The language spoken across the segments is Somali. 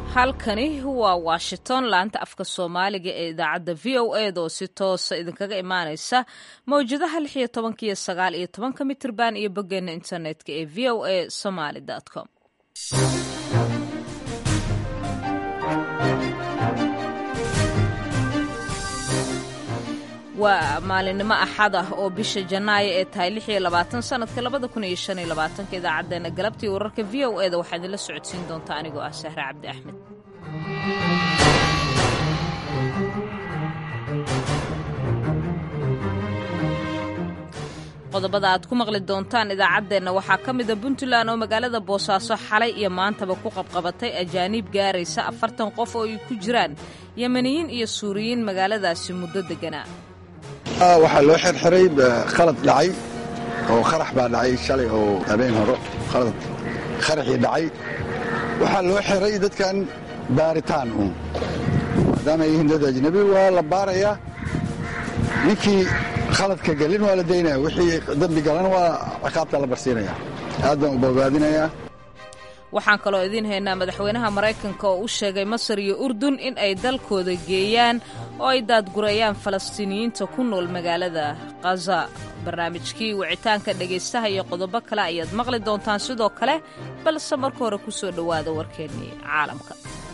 halkani waa washington laanta afka soomaaliga ee idaacadda v o eda oo si toosa idinkaga imaaneysa mawjadaha lix iyo tobanka iyo sagaal iyo tobanka mitirban iyo boggeena internetka ee v o a somaly com waa maalinimo axad ah oo bisha janaayo ee tahay lix iyo labaatan sanadka labada kun iyo shan iyo labaatanka idaacadeena galabtii wararka v o eda waxaa idinla socodsiin doontaa anigoo ah sahre cabdi axmed qodobada aad ku maqli doontaan idaacaddeenna waxaa ka mida puntland oo magaalada boosaaso xalay iyo maantaba ku qabqabatay ajaaniib gaaraysa afartan qof oo ay ku jiraan yemeniyiin iyo suuriyiin magaaladaasi muddo degganaa waxaa loo xirxiray khalad dhacay oo kharax baa dhacay shalay oo habeen horo khalad kharaxii dhacay waxaa loo xiray dadkan baaritaan uun maadaama ay yihiin dad ajnabi waa la baarayaa ninkii khaladka gelin waa la daynaya wixii dembi galan waa ciqaabta la barsiinaya aad baan u bogaadinayaa waxaan kaloo idiin haynaa madaxweynaha maraykanka oo u sheegay masar iyo urdun in ay dalkooda geeyaan oo ay daadgurayaan falastiiniyiinta ku nool magaalada khaza barnaamijkii wicitaanka dhegaystaha iyo qodobo kale ayaad maqli doontaan sidoo kale balse marka hore ku soo dhowaada warkeennii caalamka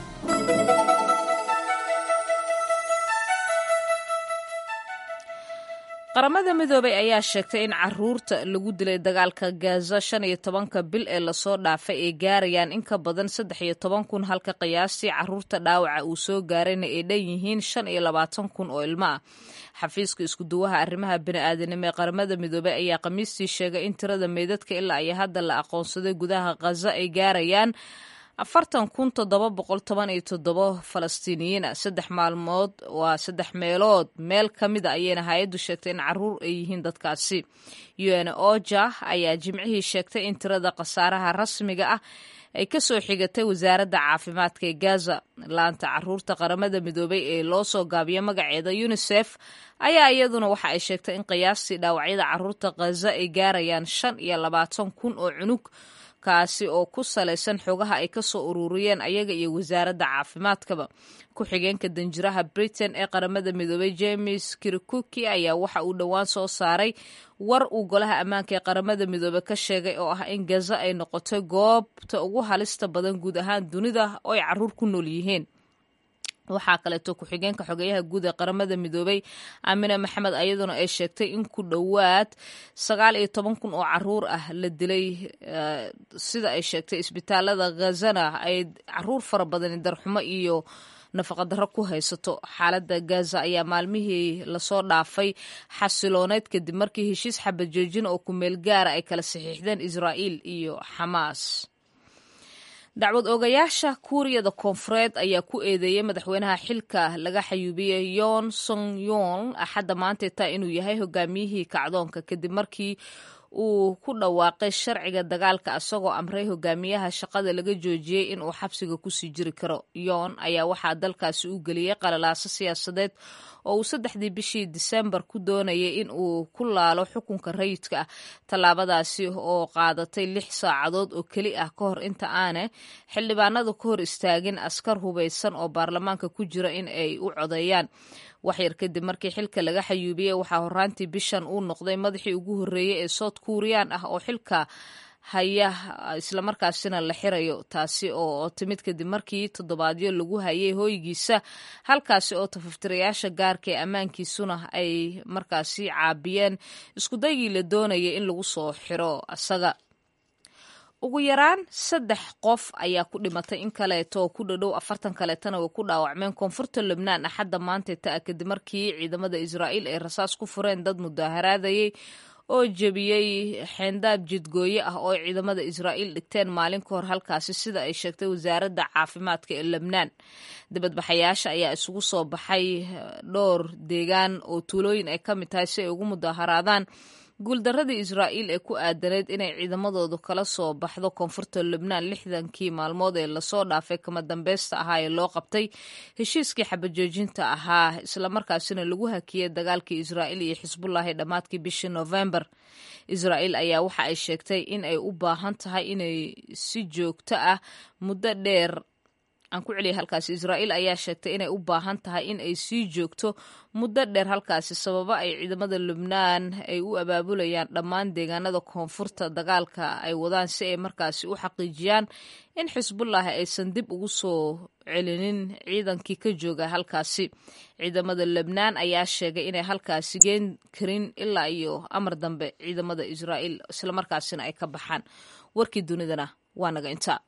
qaramada midoobay ayaa sheegtay in caruurta lagu dilay dagaalka gaza shan iyo tobanka bil ee lasoo dhaafay ay gaarayaan in ka badan saddex iyo toban kun halka qiyaastii caruurta dhaawaca uu soo gaarayna ay dhan yihiin shan iyo labaatan kun oo ilmo ah xafiiska iskuduwaha arrimaha bini'aadanimo ee qaramada midoobey ayaa khamiistii sheegay in tirada meydadka ilaa iyo hadda la aqoonsaday gudaha khaza ay gaarayaan afartan kun toddoba boqol toban iyo toddobo falastiiniyiina saddex maalmood waa saddex meelood meel ka mida ayayna hay-addu sheegtay in caruur ay yihiin dadkaasi un oja ayaa jimcihii sheegtay in tirada khasaaraha rasmiga ah ay ka soo xigatay wasaaradda caafimaadka ee gaza laanta caruurta qaramada midoobay ee loo soo gaabiyo magaceeda unisef ayaa iyaduna waxa ay sheegtay in qiyaastii dhaawacyada caruurta khaza ay gaarayaan shan iyo labaatan kun oo cunug kaasi oo ku salaysan xogaha ay ka soo ururiyeen ayaga iyo wasaaradda caafimaadkaba ku-xigeenka danjiraha britain ee qaramada midoobay james kirikuki ayaa waxa uu dhowaan soo saaray war uu golaha ammaanka ee qaramada midoobe ka sheegay oo ah in gaza ay noqotay goobta ugu halista badan guud ahaan dunida oo ay caruur ku nool yihiin waxaa kaleeto ku-xigeenka xogeyaha guud ee qaramada midoobay aamine maxamed ayaduna ay sheegtay in ku dhowaad sagaal iyo toban kun oo caruur ah la dilay sida ay sheegtay isbitaalada khazana ay caruur fara badani darxumo iyo nafaqadarro ku haysato xaaladda gaza ayaa maalmihii lasoo dhaafay xasilooneyd kadib markii heshiis xabad joojin oo kumeel gaara ay kala saxiixdeen israa'iil iyo xamaas dacwad oogayaasha kuuriyada koonfureed ayaa ku eedeeyey madaxweynaha xilka laga xayuubiyey yon song yon axadda maantay taa inuu yahay hogaamiyihii kacdoonka kadib markii uu ku dhawaaqay sharciga dagaalka isagoo amray hogaamiyaha shaqada laga joojiyey in uu xabsiga kusii jiri karo yoon ayaa waxaa dalkaasi u geliyey qalalaaso siyaasadeed oo uu saddexdii bishii disembar ku doonayay in uu ku laalo xukunka rayidka ah tallaabadaasi oo qaadatay lix saacadood oo keli ah ka hor inta aane xildhibaanadu ka hor istaagin askar hubaysan oo baarlamaanka ku jira in ay u codeeyaan waxyar kadib markii xilka laga xayuubiyey waxaa horaantii bishan uu noqday madaxii ugu horreeyey ee south kuuriyaan ah oo xilka haya islamarkaasina la xirayo taasi oo timid kadib markii toddobaadyo lagu hayay hooygiisa halkaasi oo tafaftirayaasha gaarka ee ammaankiisuna ay markaasi caabiyeen iskudaygii la doonayay in lagu soo xiro asaga ugu yaraan saddex qof ayaa ku dhimatay in kaleeto oo ku dhadhow afartan kaleetana way ku dhaawacmeen koonfurta lubnaan axadda maanta ta kadib markii ciidamada israa'iil ay rasaas ku fureen dad mudaaharaadayay oo jebiyey xeendaab jidgooye ah oo ciidamada israa'iil dhigteen maalin ka hor halkaasi sida ay sheegtay wasaaradda caafimaadka ee lebnaan dibadbaxayaasha ayaa isugu soo baxay dhowr deegaan oo tuulooyin ay ka mid tahay si ay ugu mudaaharaadaan guuldaradii israa'iil ee ku aadaneyd inay ciidamadoodu kala soo baxdo koonfurta lubnaan lixdankii maalmood ee lasoo dhaafay kama dambeysta ahaa ee loo qabtay heshiiskii xabajoojinta ahaa islamarkaasina lagu hakiyey dagaalkii israa'iil iyo xisbullaahi dhammaadkii bishii noofembar israa'iil ayaa waxa ay sheegtay in ay u baahan tahay inay si joogto ah muddo dheer aan ku celiyay halkaasi israa'iil ayaa sheegtay inay u baahan tahay in ay sii joogto muddo dheer halkaasi sababo ay ciidamada lubnaan ay u abaabulayaan dhammaan deegaanada koonfurta dagaalka ay wadaan si ay markaasi u xaqiijiyaan in xisbullahi aysan dib ugu soo celinin ciidankii ka jooga halkaasi ciidamada lebnaan ayaa sheegay inay halkaasi geen karin ilaa iyo amar dambe ciidamada israa'iil islamarkaasina ay ka baxaan warkii dunidana waa naga intaa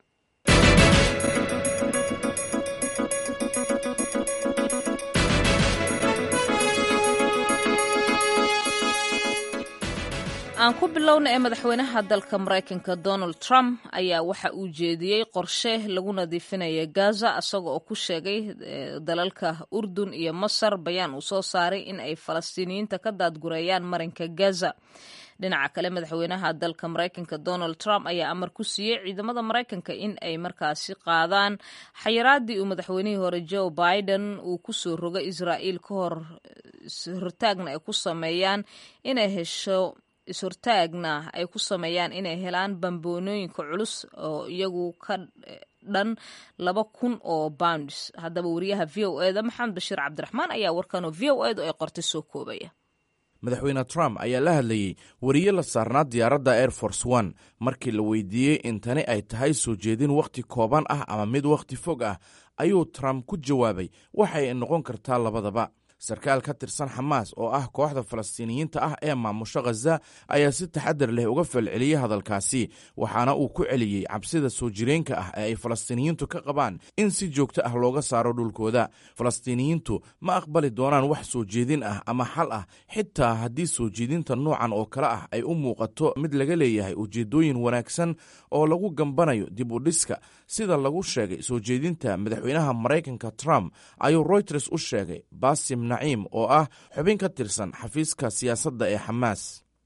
aan ku bilowna ee madaxweynaha dalka maraykanka donald trump ayaa waxa uu jeediyey qorshe lagu nadiifinaya gaza isaga oo ku sheegay dalalka urdun iyo masar bayaan uu soo saaray in ay falastiiniyiinta ka daadgureeyaan marinka gaza dhinaca kale madaxweynaha dalka maraykanka donald trump ayaa amar ku siiyey ciidamada maraykanka in ay markaasi qaadaan xayiraadii uu madaxweynihii hore joe biden uu kusoo rogay israa'iil ka hor hortaagna ay ku sameeyaan inay hesho is-hortaagna ay ku sameeyaan inay helaan bamboonooyinka culus oo iyagu ka dhan laba kun oo bounds haddaba wariyaha v o eda maxamed bashiir cabdiraxmaan ayaa warkanoo v o edu ay qortay soo koobaya madaxweyne trump ayaa la hadlayey wariye la saarnaa diyaaradda air force one markii la weydiiyey in tani ay tahay soo jeedin wakhti kooban ah ama mid wakhti fog ah ayuu trump ku jawaabay waxa ay noqon kartaa labadaba sarkaal ka tirsan xamaas oo ah kooxda falastiiniyiinta ah ee maamusho khaza ayaa si taxadar leh uga falceliyey hadalkaasi waxaana uu ku celiyey cabsida soo jireenka ah ee ay falastiiniyiintu ka qabaan in si joogto ah looga saaro dhulkooda falastiiniyiintu ma aqbali doonaan wax soo jeedin ah ama xal ah xitaa haddii soo jeedinta noocan oo kale ah ay u muuqato mid laga leeyahay ujeeddooyin wanaagsan oo lagu gambanayo dib u dhiska sida lagu sheegay soo jeedinta madaxweynaha maraykanka trump ayuu royters u sheegay basim naciim oo ah xubin ka tirsan xafiiska siyaasadda ee xamaas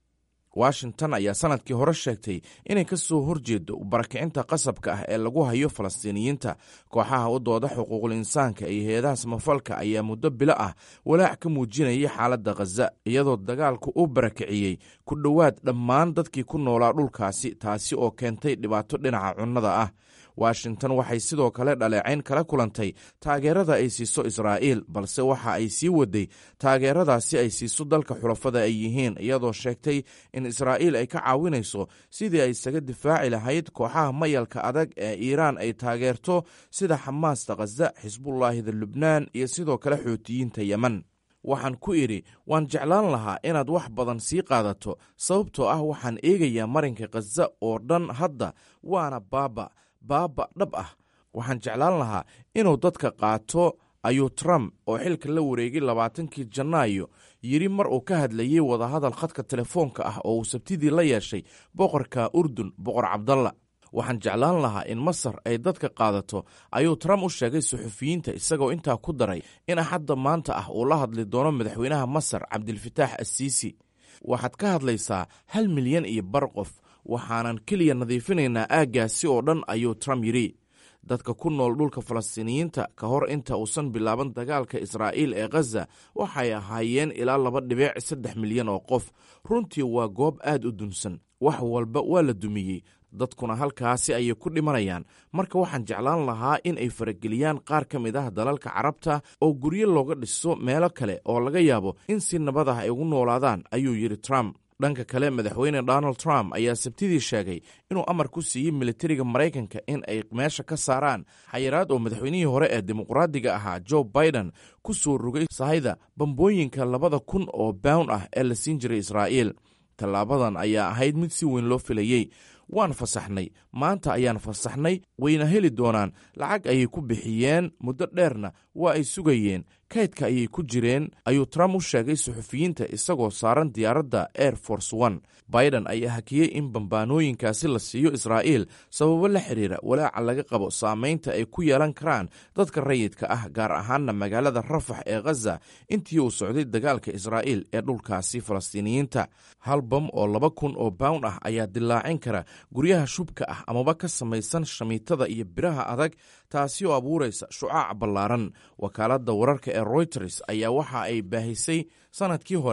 washington ayaa sanadkii hore sheegtay inay ka soo horjeedo barakicinta qasabka ah ee lagu hayo falastiiniyiinta kooxaha u dooda xuquuqul insaanka iyo heedaha samafalka ayaa muddo bilo ah walaac ka muujinayay xaaladda khaza iyadoo dagaalku u barakiciyey ku dhowaad dhammaan dadkii ku noolaa dhulkaasi taasi oo keentay dhibaato dhinaca cunnada ah washington waxay sidoo kale dhaleecayn kala kulantay taageerada ay siiso israa'iil balse waxa ay sii waday taageeradaasi ay siiso dalka xulafada ay yihiin iyadoo sheegtay in israa'iil ay ka caawinayso sidii ay isaga difaaci lahayd kooxaha mayalka adag ee iiraan ay taageerto sida xamaasta khaza xisbullaahida lubnaan iyo sidoo kale xootiyiinta yemen waxaan ku idhi waan jeclaan lahaa inaad wax badan sii qaadato sababtoo ah waxaan eegayaa marinka khaza oo dhan hadda waana baaba baaba dhab ah waxaan jeclaan lahaa inuu dadka qaato ayuu trump oo xilka la wareegay labaatankii janaayo yidhi mar uu ka hadlayey wadahadal khadka telefoonka ah oo uu sabtidii la yeeshay boqorka urdun boqor cabdalla waxaan jeclaan lahaa in masar ay dadka qaadato ayuu trump u sheegay suxufiyiinta isagoo intaa ku daray in axadda maanta ah uu la hadli doono madaxweynaha masar cabdilfataax assiisi waxaad ka hadlaysaa hal milyan iyo bar qof waxaanan keliya nadiifinaynaa aaggaasi oo dhan ayuu trump yidhi dadka ku nool dhulka falastiiniyiinta ka hor inta uusan bilaaban dagaalka israa'iil ee khaza waxay ahaayeen ilaa laba dhibic saddex milyan oo qof runtii waa goob aad u dunsan wax walba waa la dumiyey dadkuna halkaasi ayay ku dhimanayaan marka waxaan jeclaan lahaa in ay farageliyaan qaar ka mid ah dalalka carabta oo guryo looga dhiso meelo kale oo laga yaabo in si nabad ah ay ugu noolaadaan ayuu yidhi trump dhanka kale madaxweyne donald trump ayaa sabtidii sheegay inuu amar ku siiyey militariga maraykanka in ay meesha ka saaraan xayiraad oo madaxweynihii hore ee dimuqraadiga ahaa joe biden ku soo rogay sahayda bambooyinka labada kun oo bawn ah ee la siin jiray israa'iil tallaabadan ayaa ahayd mid si weyn loo filayey waan fasaxnay maanta ayaan fasaxnay wayna heli doonaan lacag ayay ku bixiyeen muddo dheerna waa ay sugayeen kaydka ayay ku jireen ayuu trump u sheegay suxufiyiinta isagoo saaran diyaaradda air force one biden ayaa hakiyey in bambaanooyinkaasi la siiyo israa'iil sababo la xiriira walaaca laga qabo saamaynta ay ku yeelan karaan dadka rayidka ah gaar ahaanna magaalada rafax ee khaza intii uu socday dagaalka israa'iil ee dhulkaasi falastiiniyiinta hal bam oo laba kun oo bawn ah ayaa dilaacin kara guryaha shubka ah amaba ka samaysan shamiitada iyo biraha adag taasi oo abuuraysa shucaac ballaaran wakaaladda wararka ee royters ayaa waxa ay baahisay sanadkii hore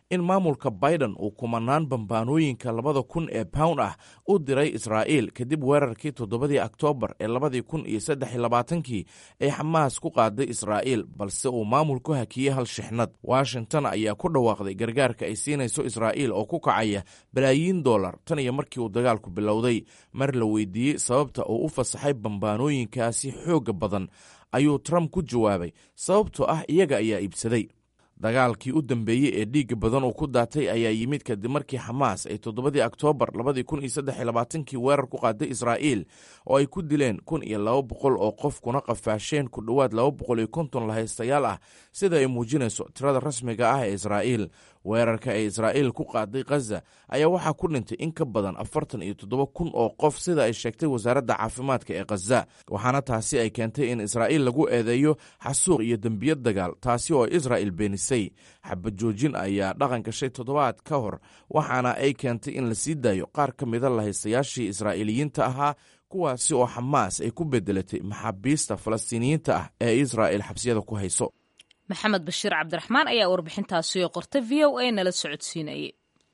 in maamulka biden uu kumanaan bambaanooyinka labada kun ee pound ah u diray israa'iil kadib weerarkii toddobadii oktoobar ee labadii kun iyo saddex iyo labaatankii ee xamaas ku qaaday israa'iil balse uu maamulku hakiyey hal shixnad washington ayaa ku dhawaaqday gargaarka ay siinayso israa'iil oo ku kacaya balaayiin dollar tan iyo markii uu dagaalku bilowday mar la weydiiyey sababta uu u fasaxay bambaanooyinkaasi xoogga badan ayuu trump ku jawaabay sababtoo ah iyaga ayaa iibsaday dagaalkii u dambeeyey ee dhiigga badan uu ku daatay ayaa yimid kadib markii xamaas ay toddobadii oktoobar labadii kun iyo saddex iyo labaatankii weerar ku qaaday israa'iil oo ay ku dileen kun iyo laba boqol oo qof kuna qafaasheen ku dhowaad laba boqol iyo konton lahaystayaal ah sida ay muujinayso tirada rasmiga ah ee israa'iil weerarka ee israa'iil ku qaaday khaza ayaa waxaa ku dhintay in ka badan afartan iyo toddoba kun oo qof sida ay sheegtay wasaaradda caafimaadka ee khaza waxaana taasi ay keentay in israa'iil lagu eedeeyo xasuuq iyo dembiyad dagaal taasi oo israa'il beenisay xabad joojin ayaa dhaqan gashay toddobaad ka hor waxaana ay keentay in la sii daayo qaar ka mida lahaystayaashii israa'iiliyiinta ahaa kuwaasi oo xamaas ay ku bedelatay maxaabiista falastiiniyiinta ah ee israa'il xabsiyada ku hayso maxamed bashiir cabdiraxmaan ayaa warbixintaasi qorta v o a nala socodsiinayay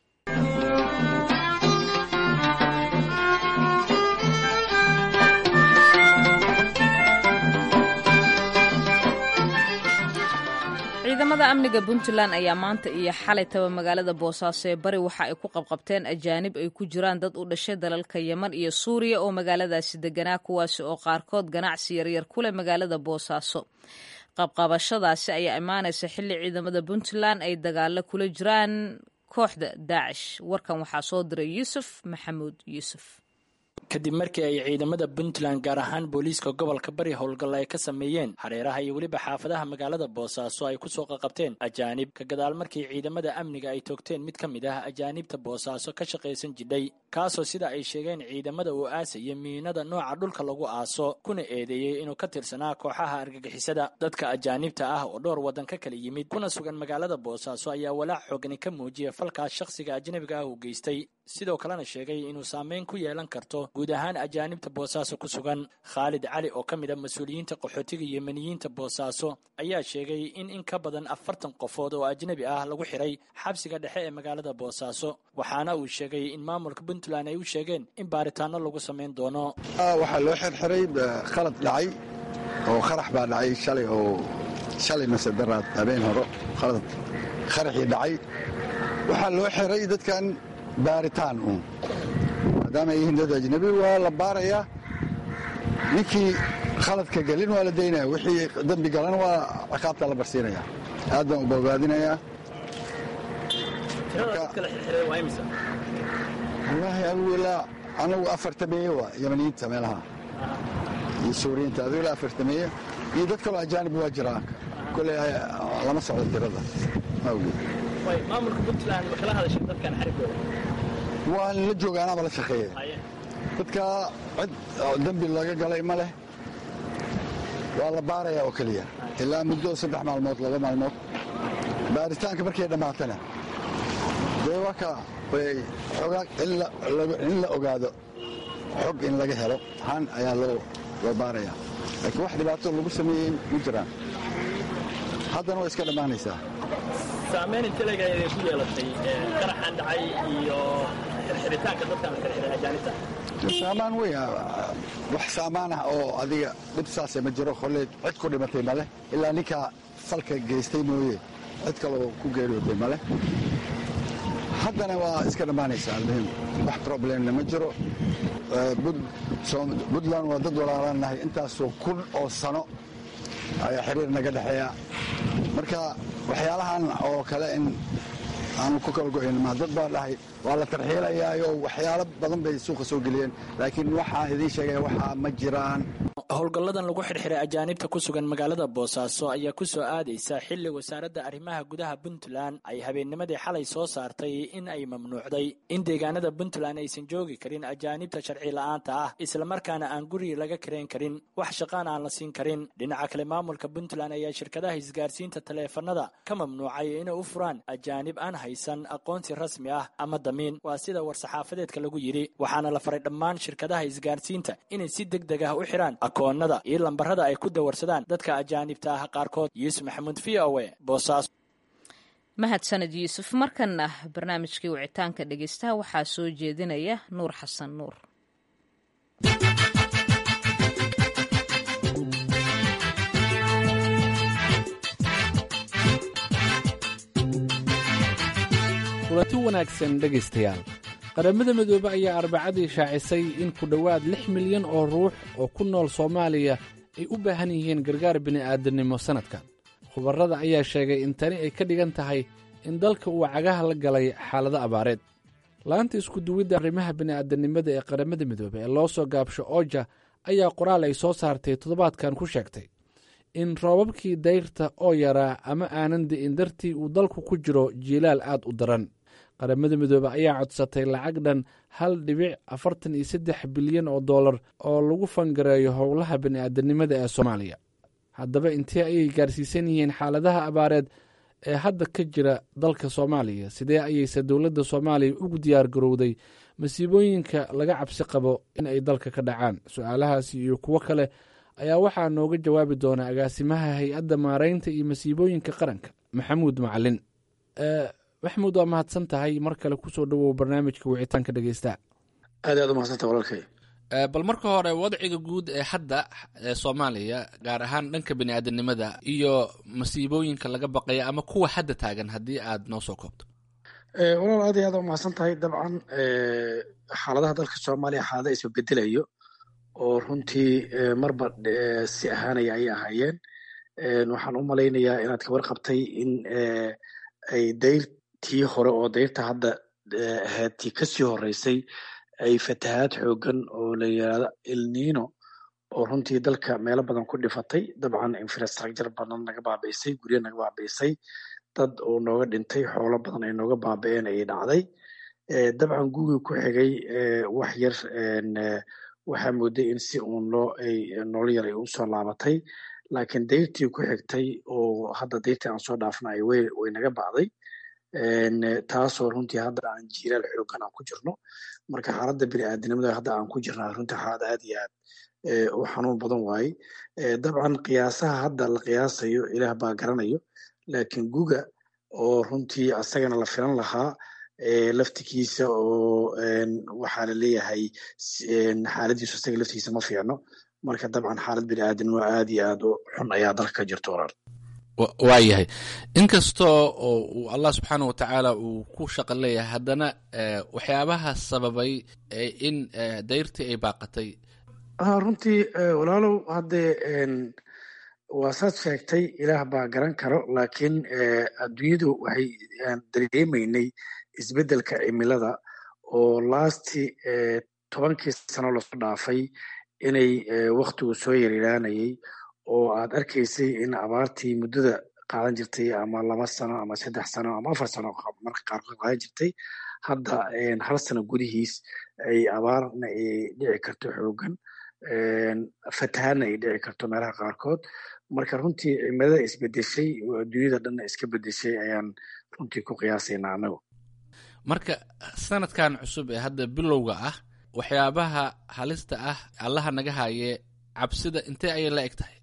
ciidamada amniga puntland ayaa maanta iyo xalay taba magaalada boosaaso ee bari waxa ay ku qabqabteen ajaanib ay ku jiraan dad u dhashay dalalka yeman iyo suuriya oo magaaladaasi deganaa kuwaasi oo qaarkood ganacsi yaryar ku leh magaalada boosaaso qabqabashadaasi ayaa imaanaysa xilli ciidamada puntland ay dagaalo kula jiraan kooxda daacish warkan waxaa soo diray yuusuf maxamuud yuusuf kadib markii ay ciidamada puntland gaar ahaan booliiska gobolka bari howlgalla ay ka sameeyeen hareeraha iyo weliba xaafadaha magaalada boosaaso ay kusoo qaqabteen ajaanib ka gadaal markii ciidamada amniga ay toogteen mid ka mid ah ajaanibta boosaaso ka shaqaysan jidhay kaasoo sida ay sheegeen ciidamada uu aasaya miinada nooca dhulka lagu aaso kuna eedeeyey inuu ka tirsanaa kooxaha argagixisada dadka ajaanibta ah oo dhowr waddan ka kala yimid kuna sugan magaalada boosaaso ayaa walaac xoogani ka muujiya falkaas shakhsiga ajnabiga ah uu geystay sidoo kalena sheegay inuu saameyn ku yeelan karto guud ahaan ajaanibta boosaaso ku sugan khaalid cali oo ka mid a mas-uuliyiinta qaxootiga yemeniyiinta boosaaso ayaa sheegay in in ka badan afartan qofood oo ajnabi ah lagu xiray xabsiga dhexe ee magaalada boosaaso waxaana uu sheegay in maamulka puntland ay u sheegeen in baaritaano lagu samayn doono waxaa loo xirxiray khalad dhacay oo qarax baa dhacay shalay oo shalay mase daraad habeen horo khalad qaraxii dhacay waxaa loo xiray dadkan baaritaan uun maadaama ay yihiin dad ajnabi waa la baarayaa ninkii khaladka gelin waa la daynaya wixii dembi galan waa ciqaabta la barsiinaya aad baan u bogaadinayaa wallaahi adigu ilaa anagu afartameeye waa yamaniyiinta meelaha iyo suuriyiinta adigu ilaa afartameeye iyo dad kaloo ajaanib waa jiraa koley lama socdo tirada ma ogeed maamulka puntland ma kala hadashay dadkan xarigooda waan la jooga anaaba la shaqeeya dadka cid dembi laga galay ma leh waa la baarayaa oo keliya ilaa muddo saddex maalmood laba maalmood baaritaanka markay dhammaatana dee waa ka xogaa in la ogaado xog in laga helo han ayaa loo baarayaa laakiin wax dhibaato lagu sameeyey ma jiraan haddana way iska dhammaanaysaa saamayn intelega ay ku yeelatay qaraxan dhacay iyo xirxiritaanka dadkan la xirxiray ajaanibta saamaan wey wax saamaan ah oo adiga dhib saase ma jiro kolleed cid ku dhimatay maleh ilaa ninkaa falka geystay mooye cid kaloo ku geeriyootay maleh haddana waa iska dhammaanaysaa almuhim wax problemna ma jiro puntland waa dad walaalaan nahay intaasoo kun oo sano ayaa xiriir naga dhexeeya marka waxyaalahan oo kale in aanu ku kala go'ayn ma dad baa dhahay waa la tarxiilayaayo waxyaalo badan bay suuqa soo geliyeen laakiin waxaa idiin sheegaya waxaa ma jiraan howlgalladan lagu xirxiray ajaanibta ku sugan magaalada boosaaso ayaa ku soo aadaysa xilli wasaaradda arrimaha gudaha puntland ay habeennimadii xalay soo saartay in ay mamnuucday in deegaanada puntland aysan joogi karin ajaanibta sharci la'aanta ah islamarkaana aan guriga laga karayn karin wax shaqaan aan la siin karin dhinaca kale maamulka puntland ayaa shirkadaha isgaarsiinta taleefanada ka mamnuucay inay u furaan ajaanib aan haysan aqoonsi rasmi ah ama damiin waa sida war-saxaafadeedka lagu yidhi waxaana la faray dhammaan shirkadaha isgaarsiinta inay si deg deg ah u xiraan akoonada iyo lambarada ay ku dawarsadaan dadka ajaanibta ah qaarkood yuusuf maxamuud v o e boosaaso mahadsaned yuusuf markanna barnaamijkii wicitaanka dhegeystaha waxaa soo jeedinaya nuur xasan nuur kulanti wanaagsan dhegaystayaal qaramada midoobe ayaa arbacadii shaacisay in ku dhowaad lix milyan oo ruux oo ku nool soomaaliya ay u baahan yihiin gargaar bini'aadannimo sannadkan khubarrada ayaa sheegay in tani ay ka dhigan tahay in dalka uu cagaha la galay xaalado abaareed laanta iskuduwidda arrimaha bini'aadannimada ee qaramada midoobe ee loo soo gaabsho ooja ayaa qoraal ay soo saartay toddobaadkan ku sheegtay in roobabkii dayrta oo yaraa ama aanan di'in dartii uu dalku ku jiro jiilaal aad u daran qaramada midoobe ayaa codsatay lacag dhan hal dhibic afartan iyo saddex bilyan oo dollar oo lagu fangareeyo howlaha bini'aadanimada ee soomaaliya haddaba intee ayay gaarsiisan yihiin xaaladaha abaareed ee hadda ka jira dalka soomaaliya sidee ayayse dowladda soomaaliya ugu diyaar garowday masiibooyinka laga cabsi qabo in ay dalka ka dhacaan su-aalahaasi iyo kuwo kale ayaa waxaa nooga jawaabi doona agaasimaha hay-adda maaraynta iyo masiibooyinka qaranka maxamuud macalin maxamuud waa mahadsan tahay mar kale kusoo dhowow barnaamijka wicitaanka dhegeysta aad aad u mahadsanta walaalkay bal marka hore wadciga guud ee hadda ee soomaaliya gaar ahaan dhanka bini'aadanimada iyo masiibooyinka laga baqaya ama kuwa hadda taagan haddii aad noo soo koobto walaal aad iyo aad u mahadsan tahay dabcan xaaladaha dalka soomaaliya xaalada isbabedelayo oo runtii marba si ahaanaya ayay ahaayeen waxaan u malaynayaa inaad kabar qabtay in ay dayrtii hore oo dayrta hadda ahayd tii kasii horeysay ay fatahaad xoogan oo la yidhaahdo ilnino oo runtii dalka meelo badan ku dhifatay dabcan infrastructure badan naga baabi'isay guryo naga baabi'isay dad oo nooga dhintay xoolo badan ay nooga baabi'een ayay dhacday dabcan gugii ku xigay wax yar waxaa mooday in si uun loo ay nolol yar ay usoo laabatay laakiin dayrtii ku xigtay oo hadda dayrtii aan soo dhaafna ay way way naga bacday taasoo runtii hadda aan jiiraal xoogan aan ku jirno marka xaaladda bini'aadanimada hadda aan ku jirnaa runtii xaalad aad iyo aad u xanuun badan waaye dabcan qiyaasaha hadda la qiyaasayo ilaah baa garanayo laakiin guga oo runtii asagana la filan lahaa laftigiisa oo waxaa la leeyahay xaaladiisu asaga laftigiisa ma fiicno marka dabcan xaalad bini'aadanimo aad iyo aad u xun ayaa dalka ka jirto walaal waayahay inkastoo oo uu allah subxaana wa tacaala uu ku shaqo leeyahay haddana waxyaabaha sababay in dayrtii ay baaqatay runtii walaalow haddee waa saad sheegtay ilaah baa garan karo laakiin adduunyadu waxay dareemaynay isbeddelka cimilada oo laasti tobankii sano lasoo dhaafay inay waktigu soo yaryaraanayay oo aad arkaysay in abaartii muddada qaadan jirtay ama laba sano ama saddex sano ama afar sano marka qaarkood qaadan jirtay hadda hal sano gudihiis ay abaarna ay dhici karto xoogan fatahaadna ay dhici karto meelaha qaarkood marka runtii cimilada isbedeshay oo adduunyada dhanna iska bedeshay ayaan runtii ku qiyaasaynaa anagu marka sanadkan cusub ee hadda bilowga ah waxyaabaha halista ah allaha naga haye cabsida intee ayay la eg tahay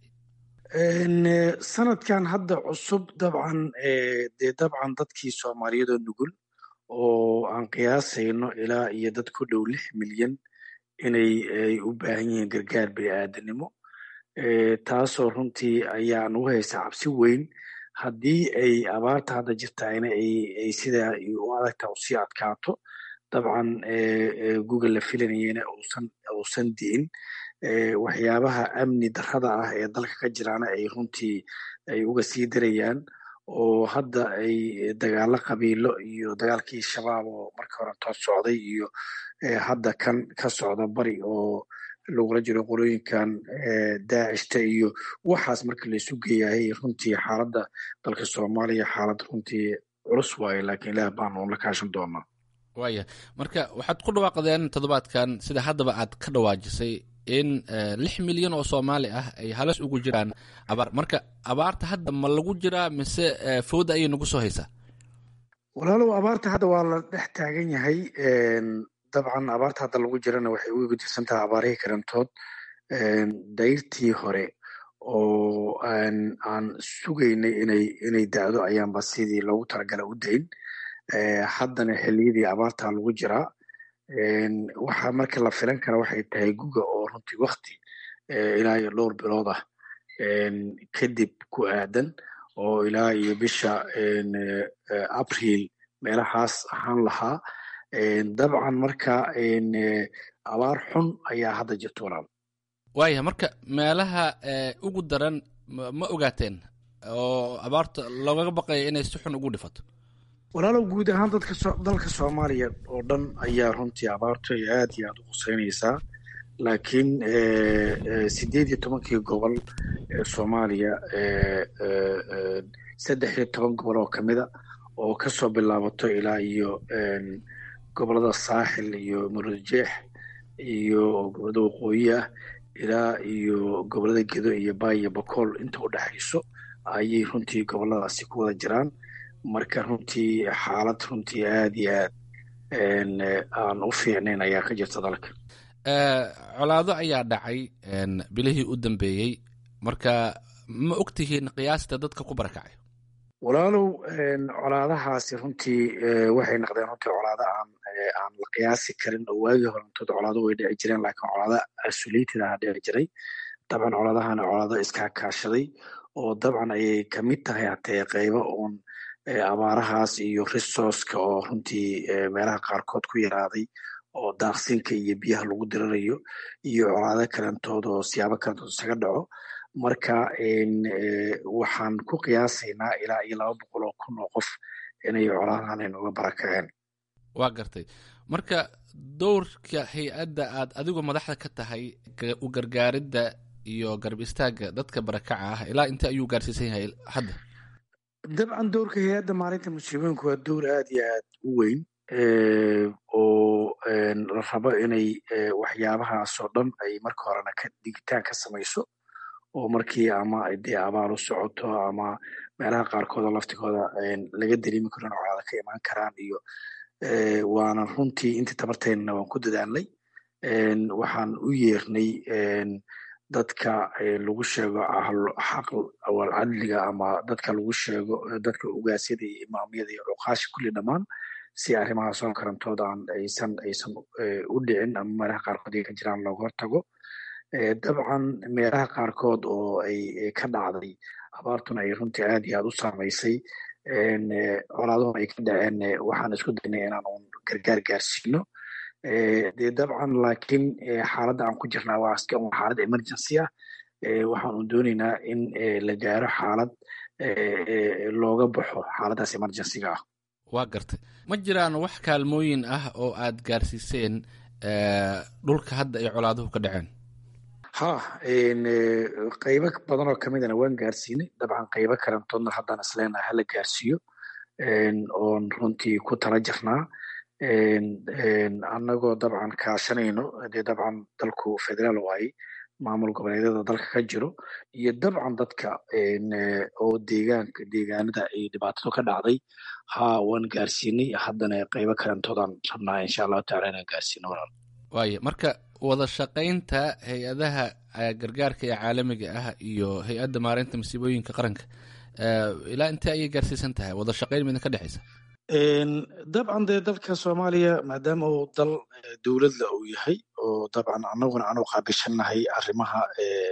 sanadkan hadda cusub dabcan dee dabcan dadkii soomaaliyadoo nugul oo aan qiyaasayno ilaa iyo dad ku dhow lix milyan inay ay u baahan yihiin gargaar bini'aadanimo taasoo runtii ayaan ugu haysaa cabsi weyn haddii ay abaarta hadda jirtaayna ay sidaa u adagta usii adkaato dabcan google la filanayena uusan uusan di'in waxyaabaha amni darrada ah ee dalka ka jiraana ay runtii ay uga sii darayaan oo hadda ay dagaalo qabiilo iyo dagaalkii shabaab oo marka hore tood socday iyo hadda kan ka socda bari oo lagula jiro qolooyinkan daacishta iyo waxaas marka laisu geeyahay runtii xaaladda dalka soomaaliya xaalad runtii culus waaye laakiin ilaah baanu la kaashan doonaa waaya marka waxaad ku dhawaaqdeen toddobaadkan sida haddaba aad ka dhawaajisay in lix milyan oo soomaali ah ay halis ugu jiraan abaar marka abaarta hadda ma lagu jiraa mise fooda ayay nagu soo haysaa walaalow abaarta hadda waa la dhex taagan yahay dabcan abaarta hadda lagu jirana waxay uga tirsan tahay abaarihii karantood dayrtii hore oo aan sugaynay inay inay da'do ayaanba sidii loogu talagala u dayn haddana xilliyadii abaartaa lagu jiraa waxaa marka la filan kara waxay tahay guga oo runtii wakti ilaa iyo dhowr bilood ah kadib ku aadan oo ilaa iyo bisha abriil meelahaas ahaan lahaa dabcan marka abaar xun ayaa hadda jirta walaal waaya marka meelaha ugu daran ma ogaateen oo abaarta loogaga baqaya inay si xun ugu dhifato walaalow guud ahaan dadka dalka soomaaliya oo dhan ayaa runtii abaartu ay aad iyo aad u quseynaysaa laakiin sideed iyo tobankii gobol ee soomaaliya saddex iyo toban gobol oo kamida oo kasoo bilaabato ilaa iyo gobolada saaxil iyo murujeex iyo gobolada waqooyi ah ilaa iyo gobolada gedo iyo baay iyo bakool inta u dhexayso ayay runtii goboladaasi ku wada jiraan marka runtii xaalad runtii aad iyo aad aan u fiicnayn ayaa ka jirta dalka colaado ayaa dhacay bilihii u dambeeyey marka ma og tihiin qiyaasta dadka ku barakacay walaalow colaadahaasi runtii waxay noqdeen runtii colaado aan aan la qiyaasi karin oo waagii horantood colaado way dhici jireen laakiin colaado asuliitid aha dhici jiray dabcan colaadahana colaado iskaakaashaday oo dabcan ayay kamid tahay hatee qeybo uun abaarahaas iyo resourceka oo runtii meelaha qaarkood ku yaraaday oo daaqsinka iyo biyaha lagu diranayo iyo colaado kalantood oo siyaabo kalantood isaga dhaco marka waxaan ku qiyaasaynaa ilaa iyo laba boqol oo kun oo qof inay colaadahan inuga barakaceen waa gartay marka dowrka hay-adda aad adigu madaxda ka tahay u gargaaridda iyo garab istaagga dadka barakaca ah ilaa intee ayuu gaarsiisan yahay hadda dabcan dowrka hay-adda maalinta musiibooyinku waa dowr aad iyo aad u weyn oo la rabo inay waxyaabahaasoo dhan ay marka horena ka digitaan ka samayso oo markii ama dee abaal u socoto ama meelaha qaarkoodoo laftigooda laga dareemi karo in colaada ka imaan karaan iyo waana runtii intii tabarteynana waan ku dadaalnay waxaan u yeernay dadka lagu sheego xaq awal cadliga ama dadka lagu sheego dadka ugaasyada iyo imaamyada iyo cuqaasha kulli dhammaan si arrimahaasoo karantooda aan aysan aysan u dhicin ama meelaha qaarkood ay ka jiraan looga hortago dabcan meelaha qaarkood oo ay ka dhacday abaartuna ay runtii aad iyo aad u saamaysay colaaduna ay ka dhaceen waxaan isku daynay inaan un gargaar gaarsiino dee dabcan laakiin xaaladda aan ku jirnaa waa iska un xaalad emergency ah waxaan un doonaynaa in la gaaro xaalad looga baxo xaaladdaas emergencyga ah waa gartay ma jiraan wax kaalmooyin ah oo aad gaarsiiseen dhulka hadda ay colaaduhu ka dhaceen ha qeybo badan oo kamidana waan gaarsiinay dabcan qeybo kalantoodna haddaan isleenahay hala gaarsiiyo oon runtii ku tala jirnaa annagoo dabcan kaashanayno dee dabcan dalku federaal waaye maamul goboleedyada dalka ka jiro iyo dabcan dadka oo deegaanka deegaanada ay dhibaatadu ka dhacday ha waan gaarsiinay haddana qeybo kalantoodaan rabnaa insha allahu tacala inaan gaarsiino walaal waaya marka wada shaqaynta hay-adaha gargaarka ee caalamiga ah iyo hay-adda maareynta masiibooyinka qaranka ilaa intee ayay gaarsiisan tahay wada shaqayn midna ka dhexaysa dabcan dee dalka soomaaliya maadaama uu dal dowladla uu yahay oo dabcan annaguna aanu qaabishannahay arrimaha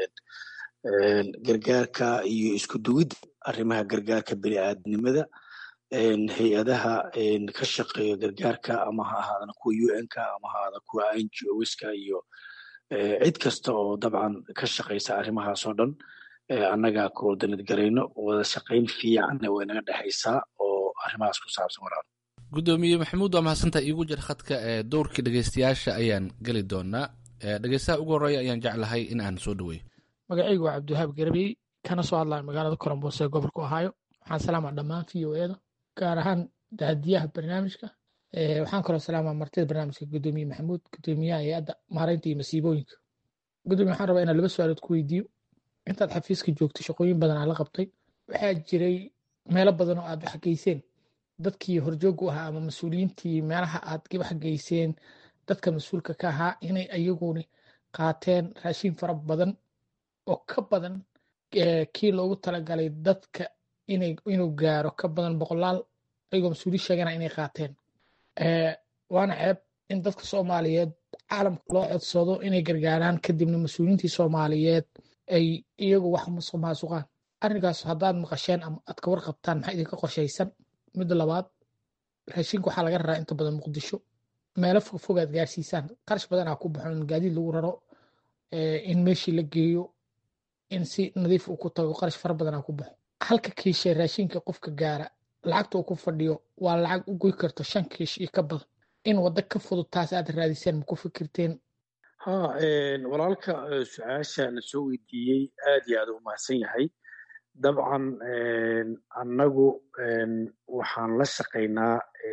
gargaarka iyo isku duwidda arrimaha gargaarka bini aadamnimada hay-adaha ka shaqeeya gargaarka ama ha ahaadana kuwa u n-ka ama ha ahaada kuwa n g oska iyo cid kasta oo dabcan ka shaqaysa arrimahaasoo dhan annaga koordanad garayno wada shaqayn fiicanna way naga dhexaysaa oo arrimahaas ku saabsan walaal guddoomiye maxamuud waa mahadsantaa iigu jir khadka ee dowrkii dhegeystayaasha ayaan geli doonaa dhegeystaha ugu horreeya ayaan jeclahay in aan soo dhaweeyo magacaygu waa cabdiwahaab garabey kana soo hadlaya magaalada colombos ee gobolka ohaayo waxaan salaamaa dhammaan v o eda gaar ahaan daadiyaha barnaamijka waxaan kaloo salaamaa martida barnaamijka gudoomiye maxamuud gudoomiyaha hay-adda maareynta iyo masiibooyinka gudoomiye waxaan rabaa inaan laba su-aalood ku weydiiyo intaad xafiiska joogtay shaqooyin badan aad la qabtay waxaa jiray meelo badan oo aad wax geyseen dadkii horjoog u ahaa ama mas-uuliyiintii meelaha aad wax geyseen dadka mas-uulka ka ahaa inay ayaguni qaateen raashin fara badan oo ka badan kii loogu talagalay dadka inuu gaaro ka badan boqolaal ayagoo mas-uuli sheegana inay qaateen waana ceeb in dadka soomaaliyeed caalamka loo codsado inay gargaaraan kadibna mas-uuliyiintii soomaaliyeed ay iyagu wax musuq maasuqaan arrinkaas haddaad maqasheen ama aad ka warqabtaan maxaa idinka qorshaysan midda labaad raashinka waxaa laga raraa inta badan muqdisho meelo fogfog aad gaarsiisaan qarash badanaa ku baxo in gaadiid lagu raro in meeshii la geeyo in si nadiif uu ku tago qarash fara badanaa ku baxo halka kiishe raashinka qofka gaara lacagta uu ku fadhiyo waa lacag u goy karto shan kiish iyo ka badan in waddo ka fudud taas aad raadiseen ma ku fikirteen ha walaalka su-aasha la soo weydiiyey aad iyo aad u mahadsan yahay dabcan annagu waxaan la shaqaynaa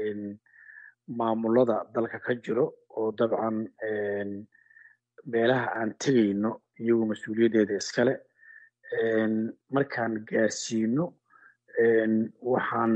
maamulada dalka ka jiro oo dabcan meelaha aan tegayno iyagu mas-uuliyaddeeda iskale markaan gaarsiino waxaan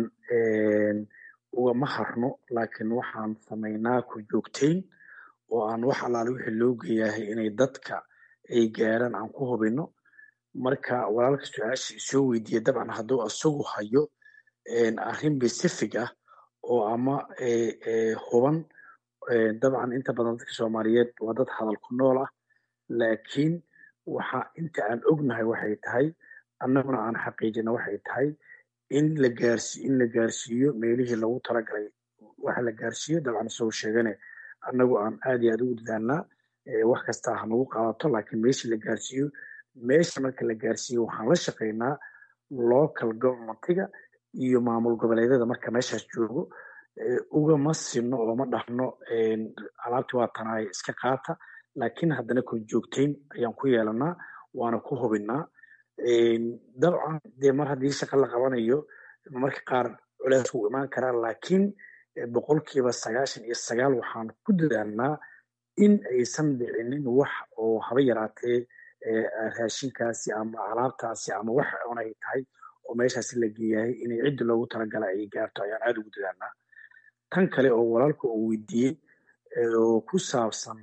ugama harno laakiin waxaan samaynaa ku joogtayn oo aan wax allaale wixii loo geeyahay inay dadka ay gaaraan aan ku hubino marka walaalka su-aasha isoo weydiiya dabcan hadduu isagu hayo arrin pacific ah oo ama huban dabcan inta badan dadka soomaaliyeed waa dad hadal ku nool ah laakiin waxa inta aan ognahay waxay tahay annaguna aan xaqiijina waxay tahay in la gaarsi in la gaarsiiyo meelihii lagu talagalay waxa la gaarsiiyo dabcan isagoo sheegane annagu aan aad iyo aad ugu dadaalnaa wax kasta ha nagu qaadato laakiin meeshii la gaarsiiyo meesha marka la gaarsiiyo waxaan la shaqaynaa local governmentiga iyo maamul goboleedyada marka meeshaas joogo ugama sino oo ma dhahno alaabti waa tanaay iska qaata laakiin haddana kor joogtayn ayaan ku yeelanaa waana ku hubinaa dabcan dee mar haddii shaqa la qabanayo marka qaar culeys wuu imaan karaa laakiin boqolkiiba sagaashan iyo sagaal waxaan ku dadaalnaa in aysan dhicinin wax oo haba yaraatee raashinkaasi ama alaabtaasi ama wax on ay tahay oo meeshaasi la geeyahay inay ciddi loogu talagala ay gaarto ayaan aada ugu dadaalnaa tan kale oo walaalka uu weydiiyey oo ku saabsan